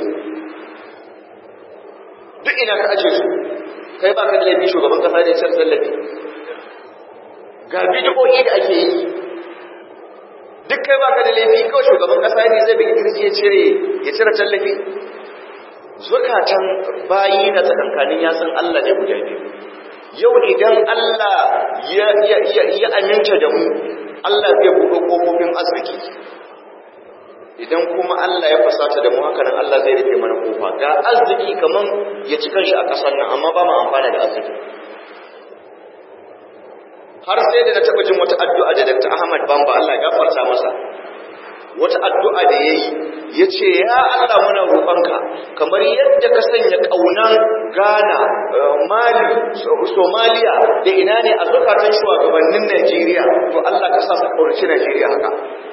duk ina ka aje su kai ba ka da laifin shugaban kasa ne cin tallafi ga bidiyoyi da ake yi duk kai baka da laifi kawai shugaban kasa ne zai bigi kirji ya cire ya cire tallafi zukatan bayi na tsakankanin ya san Allah ne guda biyu yau idan Allah ya ya ya, ya aminta da mu Allah zai buɗe kofofin arziki idan kuma Allah ya fasata da mu haka nan Allah zai rufe mana kofa ga arziki kaman ya ci kanshi a ƙasar nan amma ba mu amfana da arziki har sai da na taɓa jin wata addu'a da Dr. Ahmad Bamba Allah ya gafarta masa wata addu'a da yayi yace ya Allah muna roƙonka kamar yadda ka sanya kaunan Ghana Mali Somalia da ina ne a zakatan shugabannin Najeriya to Allah ka sa su kaurace Najeriya haka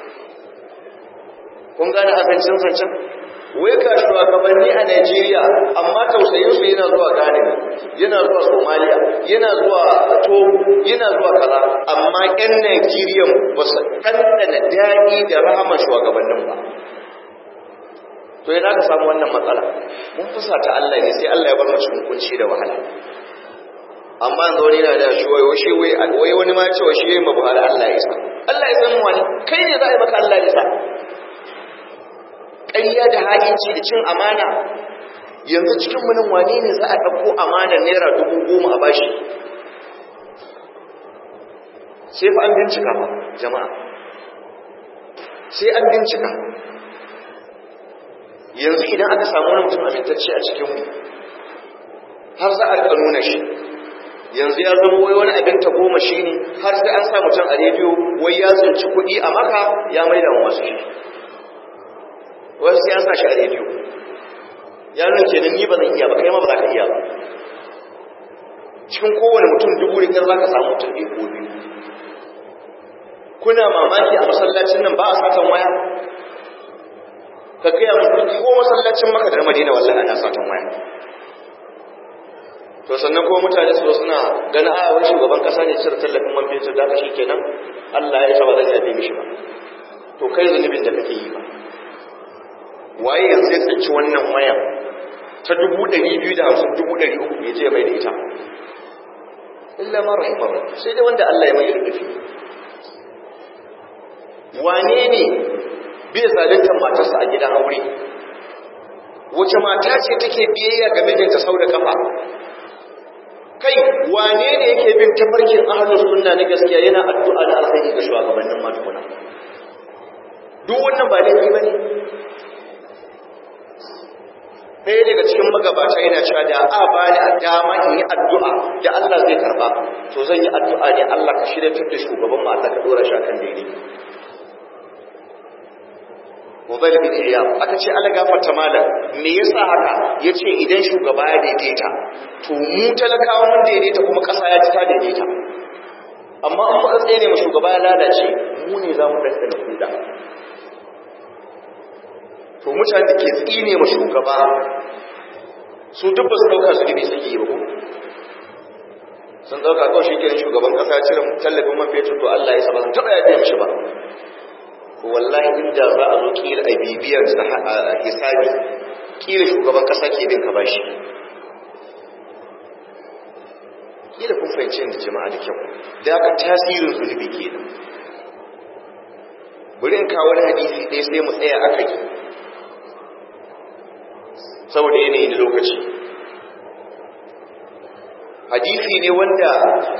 kun gane abincin zancen wai ga shugabanni a Najeriya amma tausayin su yana zuwa Ghana yana zuwa Somalia yana zuwa Togo yana zuwa kaza amma ƴan Najeriya ba su ɗanɗana daɗi da rahama shugabannin ba to yana ka samu wannan matsala mun fusa ta Allah ne sai Allah ya bar mu cikin kunci da wahala amma yanzu wani yana da shi wai shi wai wani ma cewa shi yayin Buhari Allah ya isa Allah ya san mu wani kai ne za a yi maka Allah ya isa ƙarya da ha'inci da cin amana yanzu cikin munin wane ne za a ɗauko amana naira dubu goma a bashi sai fa an bincika ba jama'a sai an bincika yanzu idan aka samu wani mutum amintacce a cikinmu har za a riƙa nuna shi yanzu ya zama wai wani abin ta goma shi ne har sai an sa mutum a rediyo wai ya tsinci kuɗi a maka ya maida wa masu shi wasu sai an sa shi a rediyo ya nuna ke ni ba zan iya ba kai ma ba za ka iya ba cikin kowane mutum dubu da za ka samu mutum ɗaya ko biyu kuna mamaki a masallacin nan ba a satan waya ka gaya mutum ko masallacin maka da madina wallahi ana satan waya to sannan kuma mutane su suna ganin a wani shugaban kasa ne cire tallafin man fetur da shi kenan Allah ya saba zan yafe mishi ba to kai zunubin da kake yi ba waye yanzu ya tsinci wannan waya ta dubu ɗari biyu da hamsin dubu ɗari uku mai je mai da ita illa ma rahimar sai dai wanda Allah ya mai rubufi wane ne bai zaluntar matarsa a gidan aure wace mata ce take biyayya ga mijinta sau da kafa kai wane ne yake bin tafarkin ahlus sunna na gaskiya yana addu'a da alkhairi ga shugabannin matukuna duk wannan ba laifi bane ɗaya daga cikin magabata yana cewa da a ba ni dama in yi addu'a da Allah zai karba to zan yi addu'a ne Allah ka shirya da shugaban mu Allah ka dora shi akan daidai Mubal bin Iyam aka ce Allah gafarta malam me yasa haka yace idan shugaba ya daidaita to mu talakawa mun daidaita kuma ƙasa ya ci ta daidaita amma in muka tsaye ne mu shugaba ya lalace mu ne za mu ɗanɗana kuda to mutane da ke tsine ma shugaba su duk ba su ɗauka su gini suke yi ba sun ɗauka kawai shi kenan shugaban ƙasa ya cire tallafin man fetur to Allah ya saba taɓa ya biya mishi ba wallahi inda za a zo kila a bibiyar hisabi kila shugaban kasa ke bin ka bashi kila kun fahimci da jama'a da kyau da aka tasirin zunubi kenan bari in kawo wani hadisi ɗaya sai mu tsaya aka yi saboda yanayi na lokaci hadisi ne wanda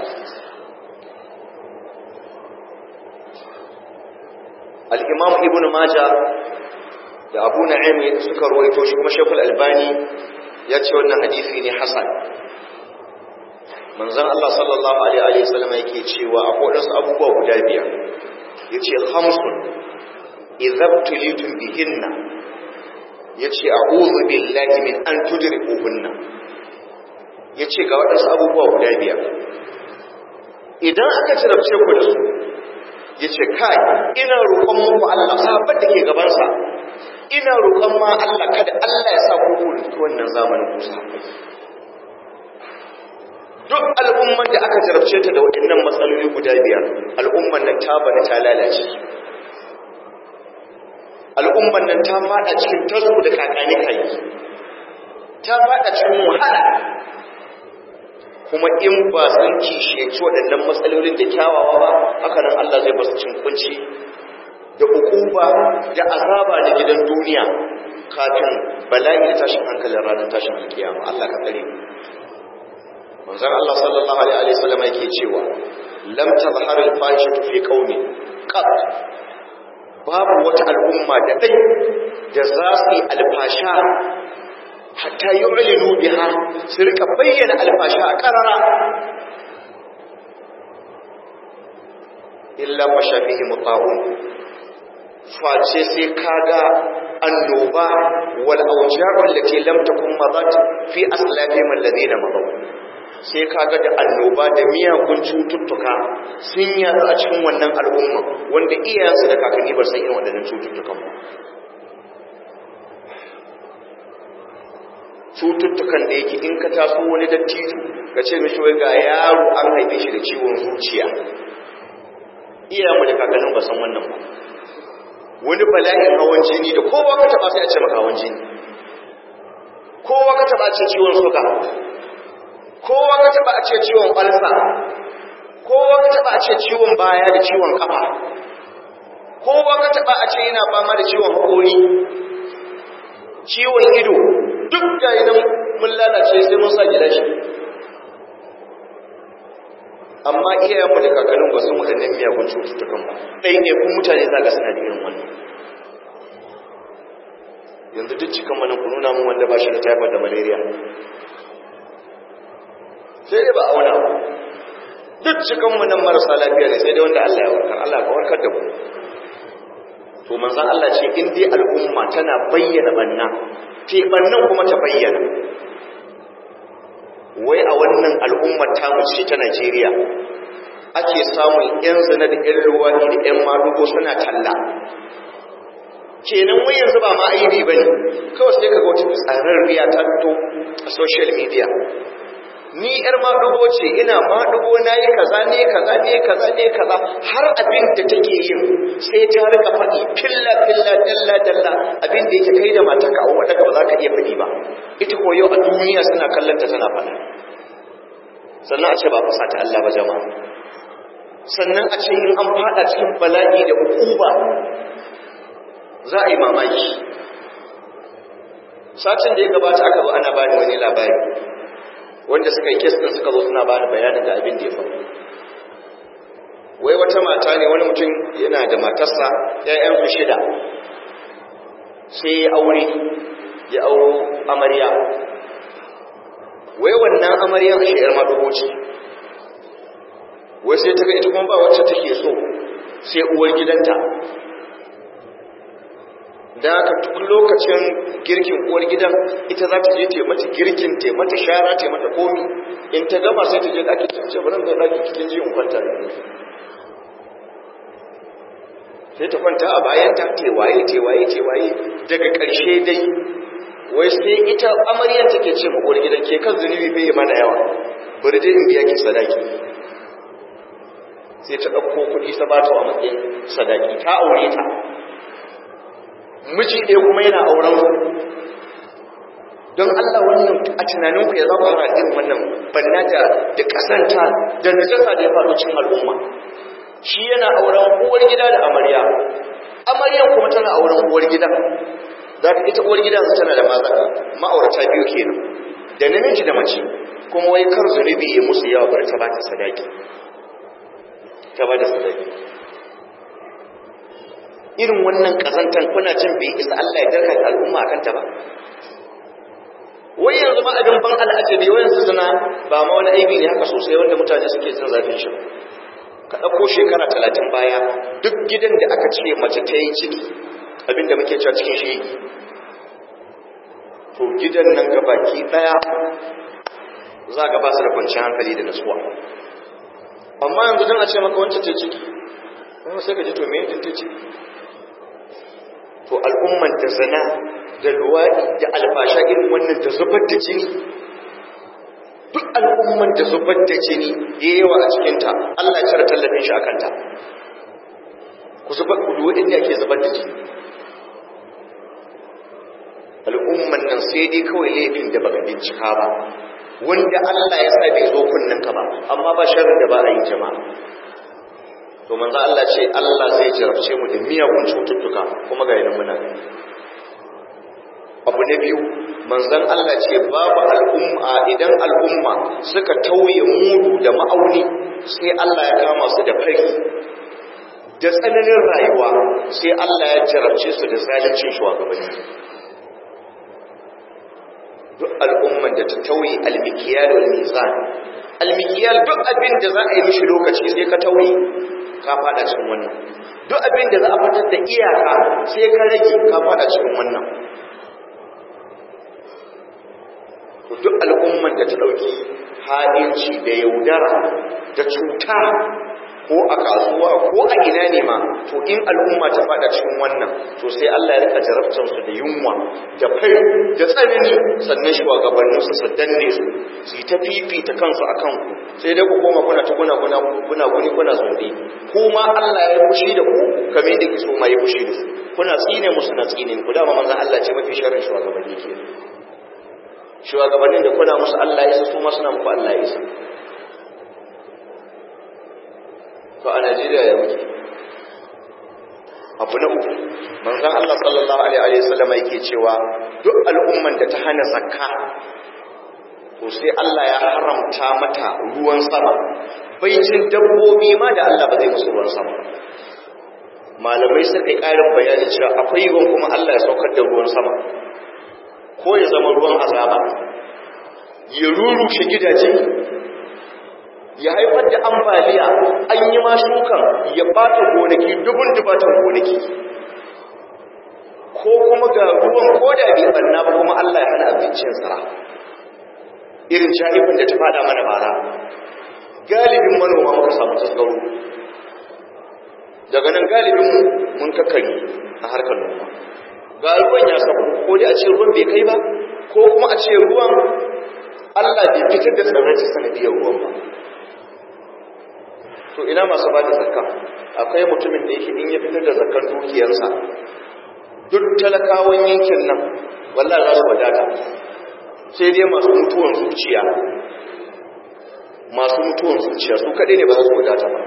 al'imam ibn maja da abu na'im suka ruwaito shi kuma shekul albani ya ce wannan hadisi ne hasan manzan Allah sallallahu Alaihi wasallam yake cewa a waɗansu abubuwa guda biyar ya ce hamsun izabtulitun bihinna ya ce a billahi min an tudrikuhunna ya ce ga waɗansu abubuwa guda biyar idan aka cirabce ku da su ya ce kai ina roƙon muku Allah sahabban da ke gabansa ina roƙon ma Allah kada Allah ya sa ku wannan zamanin ku sahabbai duk al'umman da aka jarabce ta da waɗannan matsaloli guda biyar al'umman nan ta bada ta lalace al'umman nan ta fada cikin tasku da kakani kai ta fada cikin wahala kuma in ba sun kisheci waɗannan matsalolin da kyawawa ba haka nan Allah zai basu cin kunci da ukuba da azaba da gidan duniya kafin bala'i da tashin hankalin ranar tashin alkiyama Allah ka tsare mu manzon Allah sallallahu alaihi wasallam yake cewa lam tazhar al-fahishatu fi qaumi qat babu wata al'umma da dai da za su yi alfasha hatta yu'linu biha su rika bayyana alfasha a karara illa mashafihi mutahun face sai kaga annoba wal awja'u allati lam takun madat fi aslafihim alladhina madaw sai kaga da annoba da miyagun cututtuka sun yatsu a cikin wannan al'umma wanda iyayensu da kakanni ba san irin waɗannan cututtukan ba cututtukan da yake in ka taso wani dattijo ka ce mishi wai ga yaro an haife shi da ciwon zuciya iyayenmu da kakannin ba san wannan ba wani bala'in hawan jini da kowa ka taba sai a ce maka hawan jini kowa ka taba ce ciwon suka kowa ka taba a ce ciwon alsa kowa ka taba a ce ciwon baya da ciwon kafa kowa ka taba a ce yana fama da ciwon haƙori ciwon ido duk da nan mun lalace sai mun sa gida shi amma iyayenmu da kakannin ba su waɗannan miyagun cututtukan ba ɗai ne kun mutane za ga suna da irin wannan yanzu duk cikin manin ku nuna mun wanda ba shi da typhoid da malaria sai dai ba a wani abu duk cikin mu nan marasa lafiya ne sai dai wanda Allah ya warkar Allah ka warkar da mu to manzon Allah ce in dai al'umma tana bayyana banna te bannan kuma ta bayyana wai a wannan al'ummar tamu ce ta Najeriya ake samun yan zina da yan ruwani da yan madugo suna talla kenan wai yanzu ba ma aibi bane kawai sai kaga wata tsararriya ta fito a social media ni yar madugo ce ina madugo na yi kaza ne kaza ne kaza ne kaza har abin da take yin sai ta rika faɗi filla filla dalla dalla abin da yake kai da matarka a wadda ba za ka iya faɗi ba ita ko yau a duniya suna kallon ta tana faɗa sannan a ce ba fasa ta Allah ba jama'a sannan a ce in an faɗa cikin bala'i da hukuma za a yi mamaki satin da ya gabata aka zo ana bani wani labari wanda suka yi kes din suka zo suna bada bayanin da abin da ya faru wai wata mata ne wani mutum yana da matarsa ƴaƴansu shida sai ya aure ya auro amarya wai wannan amaryan a shi'ar madugo ce wai sai ta ga ita kuma ba wacce take so sai uwar gidanta da aka duk lokacin girkin uwar gidan ita za ta je ta mata girkin ta mata shara ta mata komi in ta gama sai ta je ɗaki ta ce bari da ɗaki cikin ji in kwanta da sai ta kwanta a bayan ta tewaye tewaye tewaye daga ƙarshe dai wai sai ita amaryar take ce ma uwar gidan ke kan zunubi bai yi mana yawa bari dai in biya ki sadaki sai ta ɗauko kuɗi ta bata a matsayin sadaki ta aure ta miji ɗaya kuma yana auren don Allah wannan a tunaninku ya zaba fara irin wannan banna da da kasanta da najasa da ya faru cikin al'umma shi yana auren uwar gida da amarya amaryan kuma tana auren uwar gida za ka ita uwar gida tana da maza ma'aurata biyu kenan da namiji da mace kuma wai kar zunubi ya musu yawa bari ta bata sadaki ta bada sadaki irin wannan kazantan kuna jin bai isa Allah ya darka al'umma akan ta ba wai yanzu ma abin ban al'ajabi wai yanzu zina ba ma wani aibi ne haka sosai wanda mutane suke jin zafin shi ka ɗauko shekara talatin baya duk gidan da aka ce mace ta yi ciki abinda muke cewa cikin shi to gidan nan gabaki ɗaya za ga ba su da kwanciyar hankali da nasuwa amma yanzu don a ce maka wancan ce ciki wani sai ka ji to me yin ta ciki to al'umman da zana da luwaɗi da alfasha irin wannan da zubar da jini duk al'umman da zubar da jini ya yawa a cikinta Allah ya cire tallafin shi a kanta ku zubar ku duwa inda ake zubar da jini al'umman nan sai dai kawai laifin da baka bincika ba wanda Allah ya sa bai zo kunnen ka ba amma ba sharrin da ba a yi jama'a to manzo Allah ce Allah zai jarabce mu da miyagun cututtuka kuma ga yana muna abu na biyu manzon Allah ce babu al'umma idan al'umma suka tauye mudu da ma'auni sai Allah ya kama su da fari da tsananin rayuwa sai Allah ya jarabce su da zalincin shugabanni duk al'umman da ta tauye almikiyal wal mizan almikiyal duk abin da za a yi mishi lokaci sai ka tauye ka fada cikin wannan duk abin da za a fitar da iyaka sai ka rage ka fada cikin wannan duk al'umman da ta ɗauki haɗinci da yaudara da cuta ko a kasuwa ko a ina ne ma to in al'umma ta fada cikin wannan to sai Allah ya rika jarabtar su da yunwa da fai da tsanani sannan shugabannin su su danne su su yi ta fifita kansu a kanku sai dai ku koma kuna ta kuna kuna kuna kuni kuna zundi kuma Allah ya fushi da ku kamar yadda kiso ma ya fushi da su kuna tsine musu na tsine ku dama manzon Allah ce mafi sharrin shugabanni ke shugabannin da kuna musu Allah ya isa su ma suna muku Allah ya isa to a Najeriya ya muke abu na uku manzon Allah sallallahu alaihi wa sallam yake cewa duk al'umman da ta hana zakka to sai Allah ya haramta mata ruwan sama baicin dabbobi ma da Allah ba zai musu ruwan sama malamai suka yi ƙarin bayani cewa akwai yiwuwan kuma Allah ya saukar da ruwan sama ko ya zama ruwan azaba ya rurushe gidaje ya haifar da ambaliya an yi ma shukan ya bata gonaki dubun dubatan gonaki ko kuma ga ruwan koda bai banna ba kuma Allah ya hana abincin tsara irin jahifin da ta fada mana bara galibin manoma muka samu tasgaro daga nan galibin mun kakkari a harkar noma ga ruwan ya sabo ko dai a ce ruwan bai kai ba ko kuma a ce ruwan Allah bai fitar da tsirrai ta sanadiyar ruwan ba to ina masu ba da zakka akwai mutumin da yake in ya fitar da zakkan dukiyarsa duk talakawan yankin nan wallahi za su wadata sai dai masu mutuwan zuciya masu mutuwan zuciya su kaɗai ne ba za su wadata ba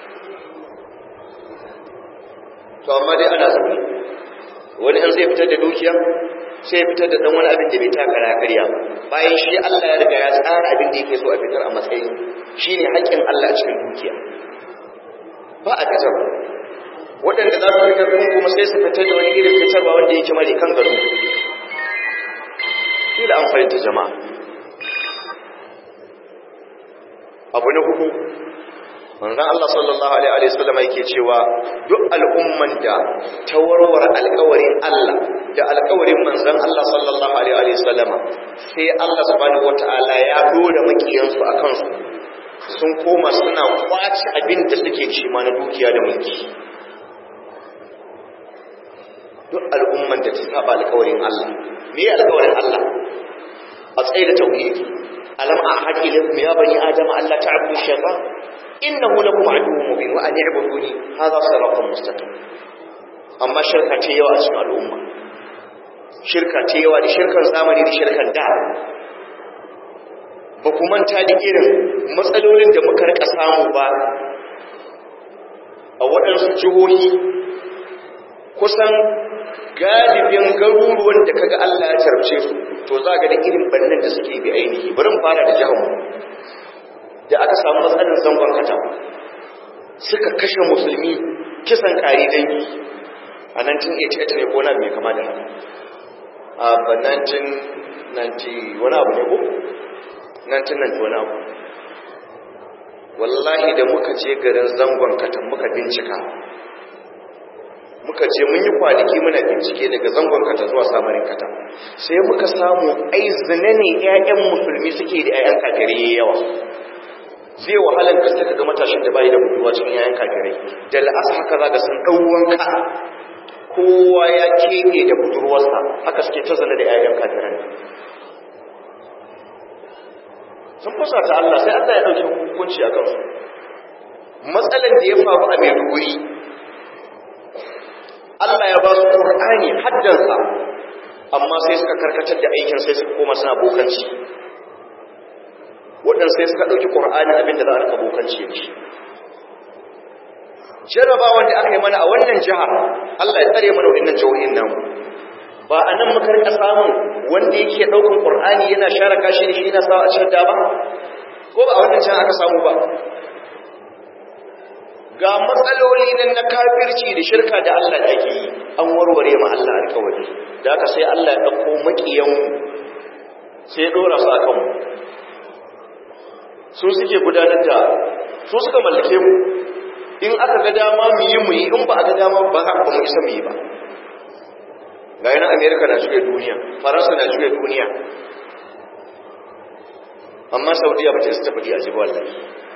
to amma dai ana zaune wani an zai fitar da dukiya sai ya fitar da dan wani abin da bai taka na karya bayan shi Allah ya riga ya tsara abin da yake so a fitar a matsayin shine haƙƙin Allah a cikin dukiya ba a fitar waɗanda za su fitar kuma kuma sai su fitar da wani irin fitarwa wanda yake mare kan gado shi da an fahimta jama'a abu na hudu manzon Allah sallallahu alaihi wa sallam yake cewa duk al'umman da ta warware alƙawarin Allah da alƙawarin manzon Allah sallallahu alaihi wa sallam sai Allah subhanahu wataala ya dora makiyansu akan su sun koma suna kwace abin da suke ci ma na dukiya da mulki duk al'umman da ta saba alƙawarin Allah me ya alƙawarin Allah a tsaye da tauhidi alam ahad ilaykum ya bani adama alla ta'budu shaytan innahu lakum aduwwun mubin wa an i'buduni hadha siratun mustaqim amma shirka ce yawa a cikin al'umma shirka ta yawa da shirkan zamani da shirkan da ba ku manta da irin matsalolin da muka rika samu ba a waɗansu jihohi kusan galibin garuruwan da kaga Allah ya tarce su to za ga da irin bannan da suke bi ainihi bari mu fara da jihar mu da aka samu matsalar zangon kata suka kashe musulmi kisan kari dangi a 1988 ne ko na mai kama da a 1990 wani abu ne ko 1990 wani abu wallahi da muka je garin zangon katan muka bincika muka je mun yi kwanaki muna bincike daga zangon kata zuwa samarin kata sai muka samu ai zina ne 'ya'yan musulmi suke da 'ya'yan kafirai yawa zai wahalar gaske ka ga matashin da bai da budurwa cikin 'ya'yan kafirai da la'asa haka za ga sun ɗau wanka kowa ya keɓe da budurwarsa haka suke ta zana da 'ya'yan kafirai sun fusa ta Allah sai Allah ya ɗauki hukunci a kansu matsalar da ya faru a Maiduguri Allah ya ba su Qur'ani haddansa amma sai suka karkatar da aikin sai suka koma suna bokanci waɗanda sai suka ɗauki Qur'ani abinda za a rika bokanci da shi jarabawan da aka yi mana a wannan jiha Allah ya tsare mana waɗannan jihohin namu ba a nan muka rika samun wanda yake ɗaukan Qur'ani yana share kashi da shi yana sawa a cikin ba ko ba a wannan jiha aka samu ba ga matsaloli nan na kafirci da shirka da Allah da ake yi an warware ma Allah alkawari da aka sai Allah ya ɗauko maƙiyan sai ya ɗora su a kanmu su suke gudanar da su suka mallake mu in aka ga dama mu yi mu yi in ba a ga dama ba ba mu isa mu yi ba ga yana amerika na shiga duniya faransa na shiga duniya amma saudiya ba ta isa tafi a jibi wallahi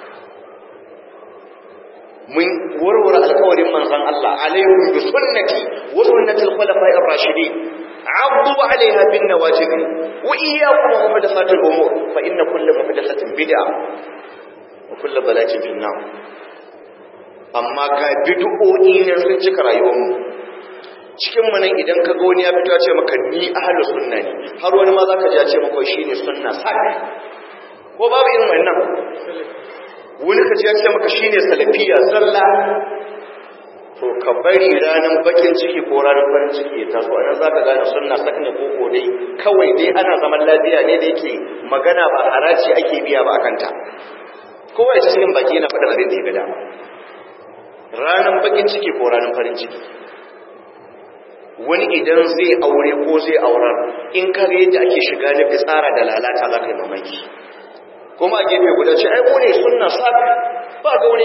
mun warware alkawarin manzon Allah alaikum bi sunnati wa sunnati al-khulafa'i ar-rashidin عضوا عليها بالنواجذ وإياكم ومحدثات الأمور فإن كل محدثة بدعة وكل ضلالة في النار amma ga bid'o'i ne sun cika rayuwarmu cikin mu nan idan ka ga wani ya fito ya ce maka ni ahlus sunna ne har wani ma zaka ji ya ce maka shine sunna sak ko babu irin wannan wani ka ji ya ce maka shine salafiya zalla to ka bari ranar bakin ciki ko ranar farin ciki ya taso a nan za ka gane sunna sak ne ko ko dai kawai dai ana zaman lafiya ne da yake magana ba haraji ake biya ba akanta kowa ya cikin baki yana faɗin abin da ya ga dama ranar bakin ciki ko ranar farin ciki wani idan zai aure ko zai aurar in ka ga yadda ake shiga na fitsara da lalata za ka yi mamaki kuma a gefe guda ce ai mu ne sunna sak ba gaune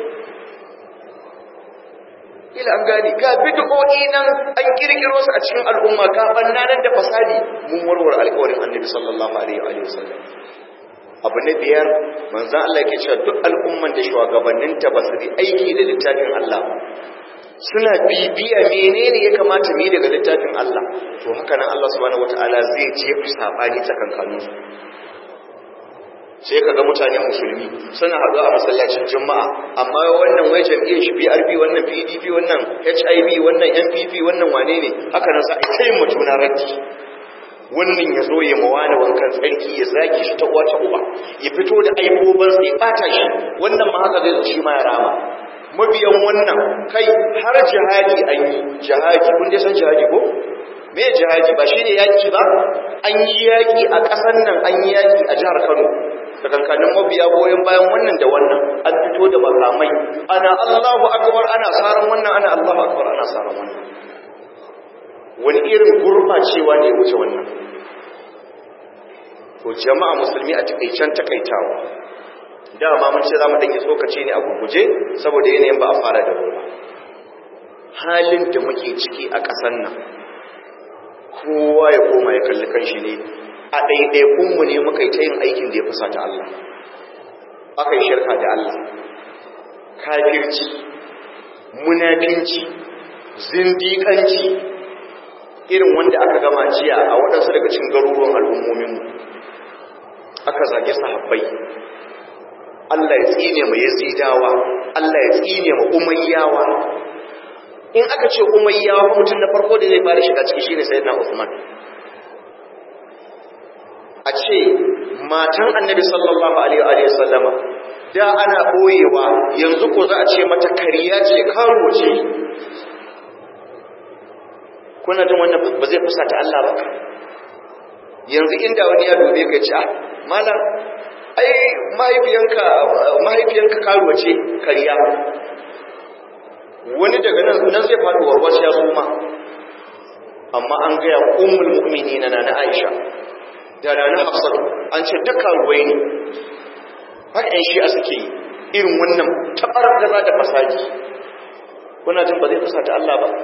ila an gani ga bid'o'i nan an kirkiro su a cikin al'umma ga bannanan da fasadi mun warware alƙawarin annabi sallallahu alaihi wa sallam abu na biyar manzo Allah yake cewa duk al'umman da shugabannin ta basu yi aiki da littafin Allah suna bibiya menene ya kamata mu daga littafin Allah to haka nan Allah subhanahu wataala zai jefa sabani tsakankanin su sai ka ga mutane musulmi suna haɗu a masallacin juma'a amma wannan wai jam'iyyar shi PRP wannan PDP wannan HIV wannan NPP wannan wane ne haka nan sa sai mu juna raddi wannan ya zo ya mawana wankan tsarki ya zaki shi ta uwa ta uba ya fito da aiboban sai ya bata shi wannan ma haka zai zo shi ma ya rama mabiyan wannan kai har jihadi an yi jihadi kun dai san jihadi ko me jihadi ba shine yaki ba an yi yaki a ƙasar nan an yi yaki a jihar Kano tsakankanin mabiya goyon bayan wannan da wannan an fito da makamai ana Allahu akbar ana saran wannan ana Allahu akbar ana saran wannan wani irin gurbacewa ne wuce wannan to jama'a musulmi a takaicen takaitawa dama mun ce zamu dake tsokaci ne a gurguje saboda yanayin ba a fara da ruwa halin da muke ciki a ƙasar nan kowa ya koma ya kalli kanshi ne a ɗaiɗaikunmu ne muka yi ta yin aikin da ya fusa ta Allah aka yi shirka da Allah kafirci munafinci zindiƙanci irin wanda aka gama jiya a waɗansu daga cikin garuruwan al'ummominmu aka zage sahabbai Allah ya tsine ma yazidawa Allah ya tsine ma umayyawa in aka ce umayyawa mutum na farko da zai fara shiga ciki shine sayyidina Uthman a ce matan annabi sallallahu alaihi wa sallama da ana boyewa yanzu ko za a ce mata kariya ce karo ce kuna jin wannan ba zai fusata Allah ba yanzu inda wani ya dube ka ce ah malam ai mahaifiyanka mahaifiyanka karuwa ce kariya wani daga nan nan zai faɗi warwas ya suma amma an gaya ummul mu'minina na na Aisha da na Hafsat an ce duka ruwai ne haka yan shi a suke yi irin wannan tabar gaza da fasaji kuna jin ba zai fusata Allah ba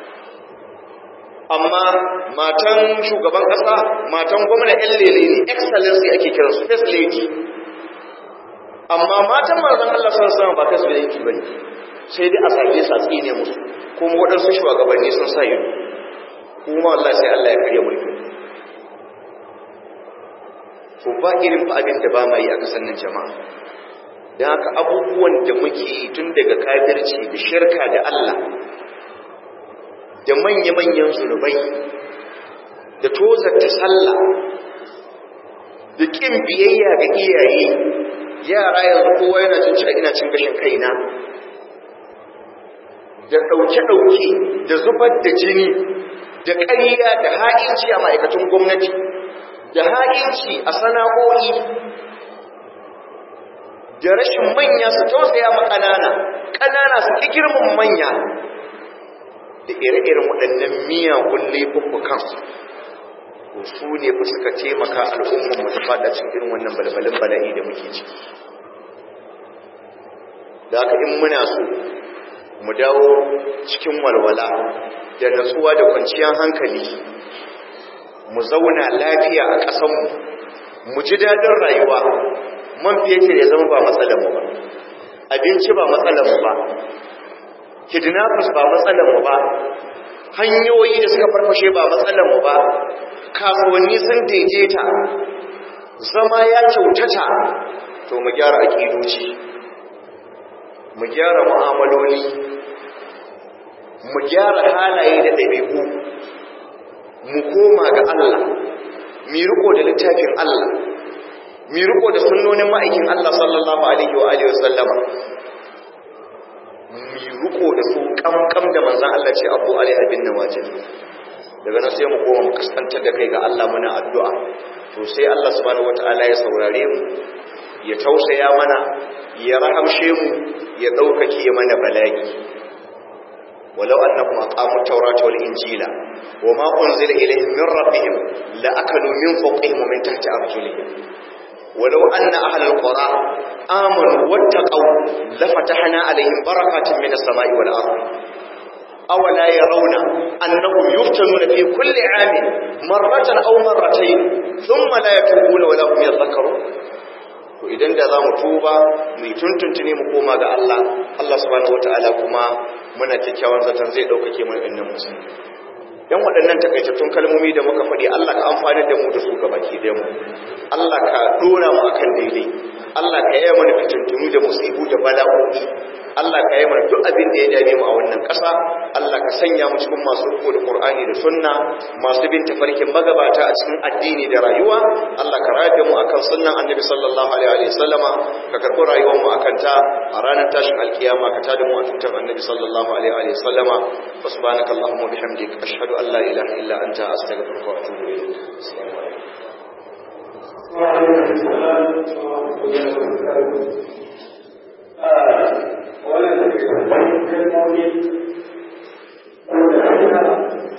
amma matan shugaban ƙasa matan gwamna yan lele ne excellency ake kiransu first lady amma matan manzon Allah sun san ba first lady bane sai dai a sake sa tsine musu kuma waɗansu shugabanni sun sa ido kuma Allah sai Allah ya karya mulkin to ba irin fa abin da ba ma yi a kasan nan jama'a don haka abubuwan da muke yi tun daga kafirci da shirka da Allah da manya-manyan zunubai da tozarta sallah da ƙin biyayya ga iyaye yara yanzu kowa yana cin ci ina cin gashin kaina da ɗauke-ɗauke da zubar da jini da ƙarya da ha'inci a ma'aikatan gwamnati da ha'inci a sana'o'i da rashin manya su tausaya ma ƙanana ƙanana su ƙi girman manya da ire-iren waɗannan miyagun laifuffukan su ne fa suka taimaka al'ummar mu ta fada cikin irin wannan balbalin bala'i da muke ciki da haka in muna so mu dawo cikin walwala da natsuwa da kwanciyar hankali mu zauna lafiya a ƙasanmu mu ji daɗin rayuwa man fetur ya zama ba matsalarmu ba abinci ba matsalarmu ba kidnappers ba matsalarmu ba hanyoyi da suka farfashe ba matsalarmu ba kasuwanni sun daidaita zama ya kyautata to mu gyara aƙidoci mu gyara mu'amaloli mu gyara halaye da ɗabi'u mu koma ga Allah mi riko da littafin Allah mi riko da sunnonin ma'aikin Allah sallallahu alaihi wa alihi wasallama mi riko da su kamkam da manzon Allah ce abu alaihi bin nawajib daga nan sai mu koma mu kaskantar da kai ga Allah muna addu'a to sai Allah subhanahu wataala ya saurare mu ya tausaya mana ya rahamshe mu ya ɗaukake mana bala'i ولو أنهم أقاموا التوراة والإنجيل وما أنزل إليهم من ربهم لأكلوا من فوقهم ومن تحت أرجلهم ولو أن أهل القرى آمنوا واتقوا لفتحنا عليهم بركات من السماء والأرض أولا يرون أنهم يفتنون في كل عام مرة أو مرتين ثم لا يتوبون ولا هم يذكرون to idan da za mu tuba mu tuntuntune mu koma ga Allah Allah subhanahu wataala kuma muna kyakkyawan zaton zai daukake mu ɗannan musulmi dan waɗannan takaitattun kalmomi da muka faɗi Allah ka amfani da mu da su ga baki da mu Allah ka dora mu akan daidai Allah ka yi mana fitintunu da musibu da bala'o'i Allah ka yi mana duk abin da ya dame mu a wannan ƙasa Allah ka sanya mu cikin masu riko da Qur'ani da Sunna masu bin tafarkin magabata a cikin addini da rayuwa Allah ka rayar da mu akan sunnan Annabi sallallahu alaihi wa sallama ka karɓi rayuwar mu akan ta a ranar tashin alkiyama ka tada mu a tutar Annabi sallallahu alaihi wa sallama wa subhanaka allahumma bihamdik ashhadu an la ilaha illa anta astaghfiruka wa atubu ilayk assalamu alaikum وعليكم السلام ورحمة الله وبركاته. wannan da ke kalmomi ko da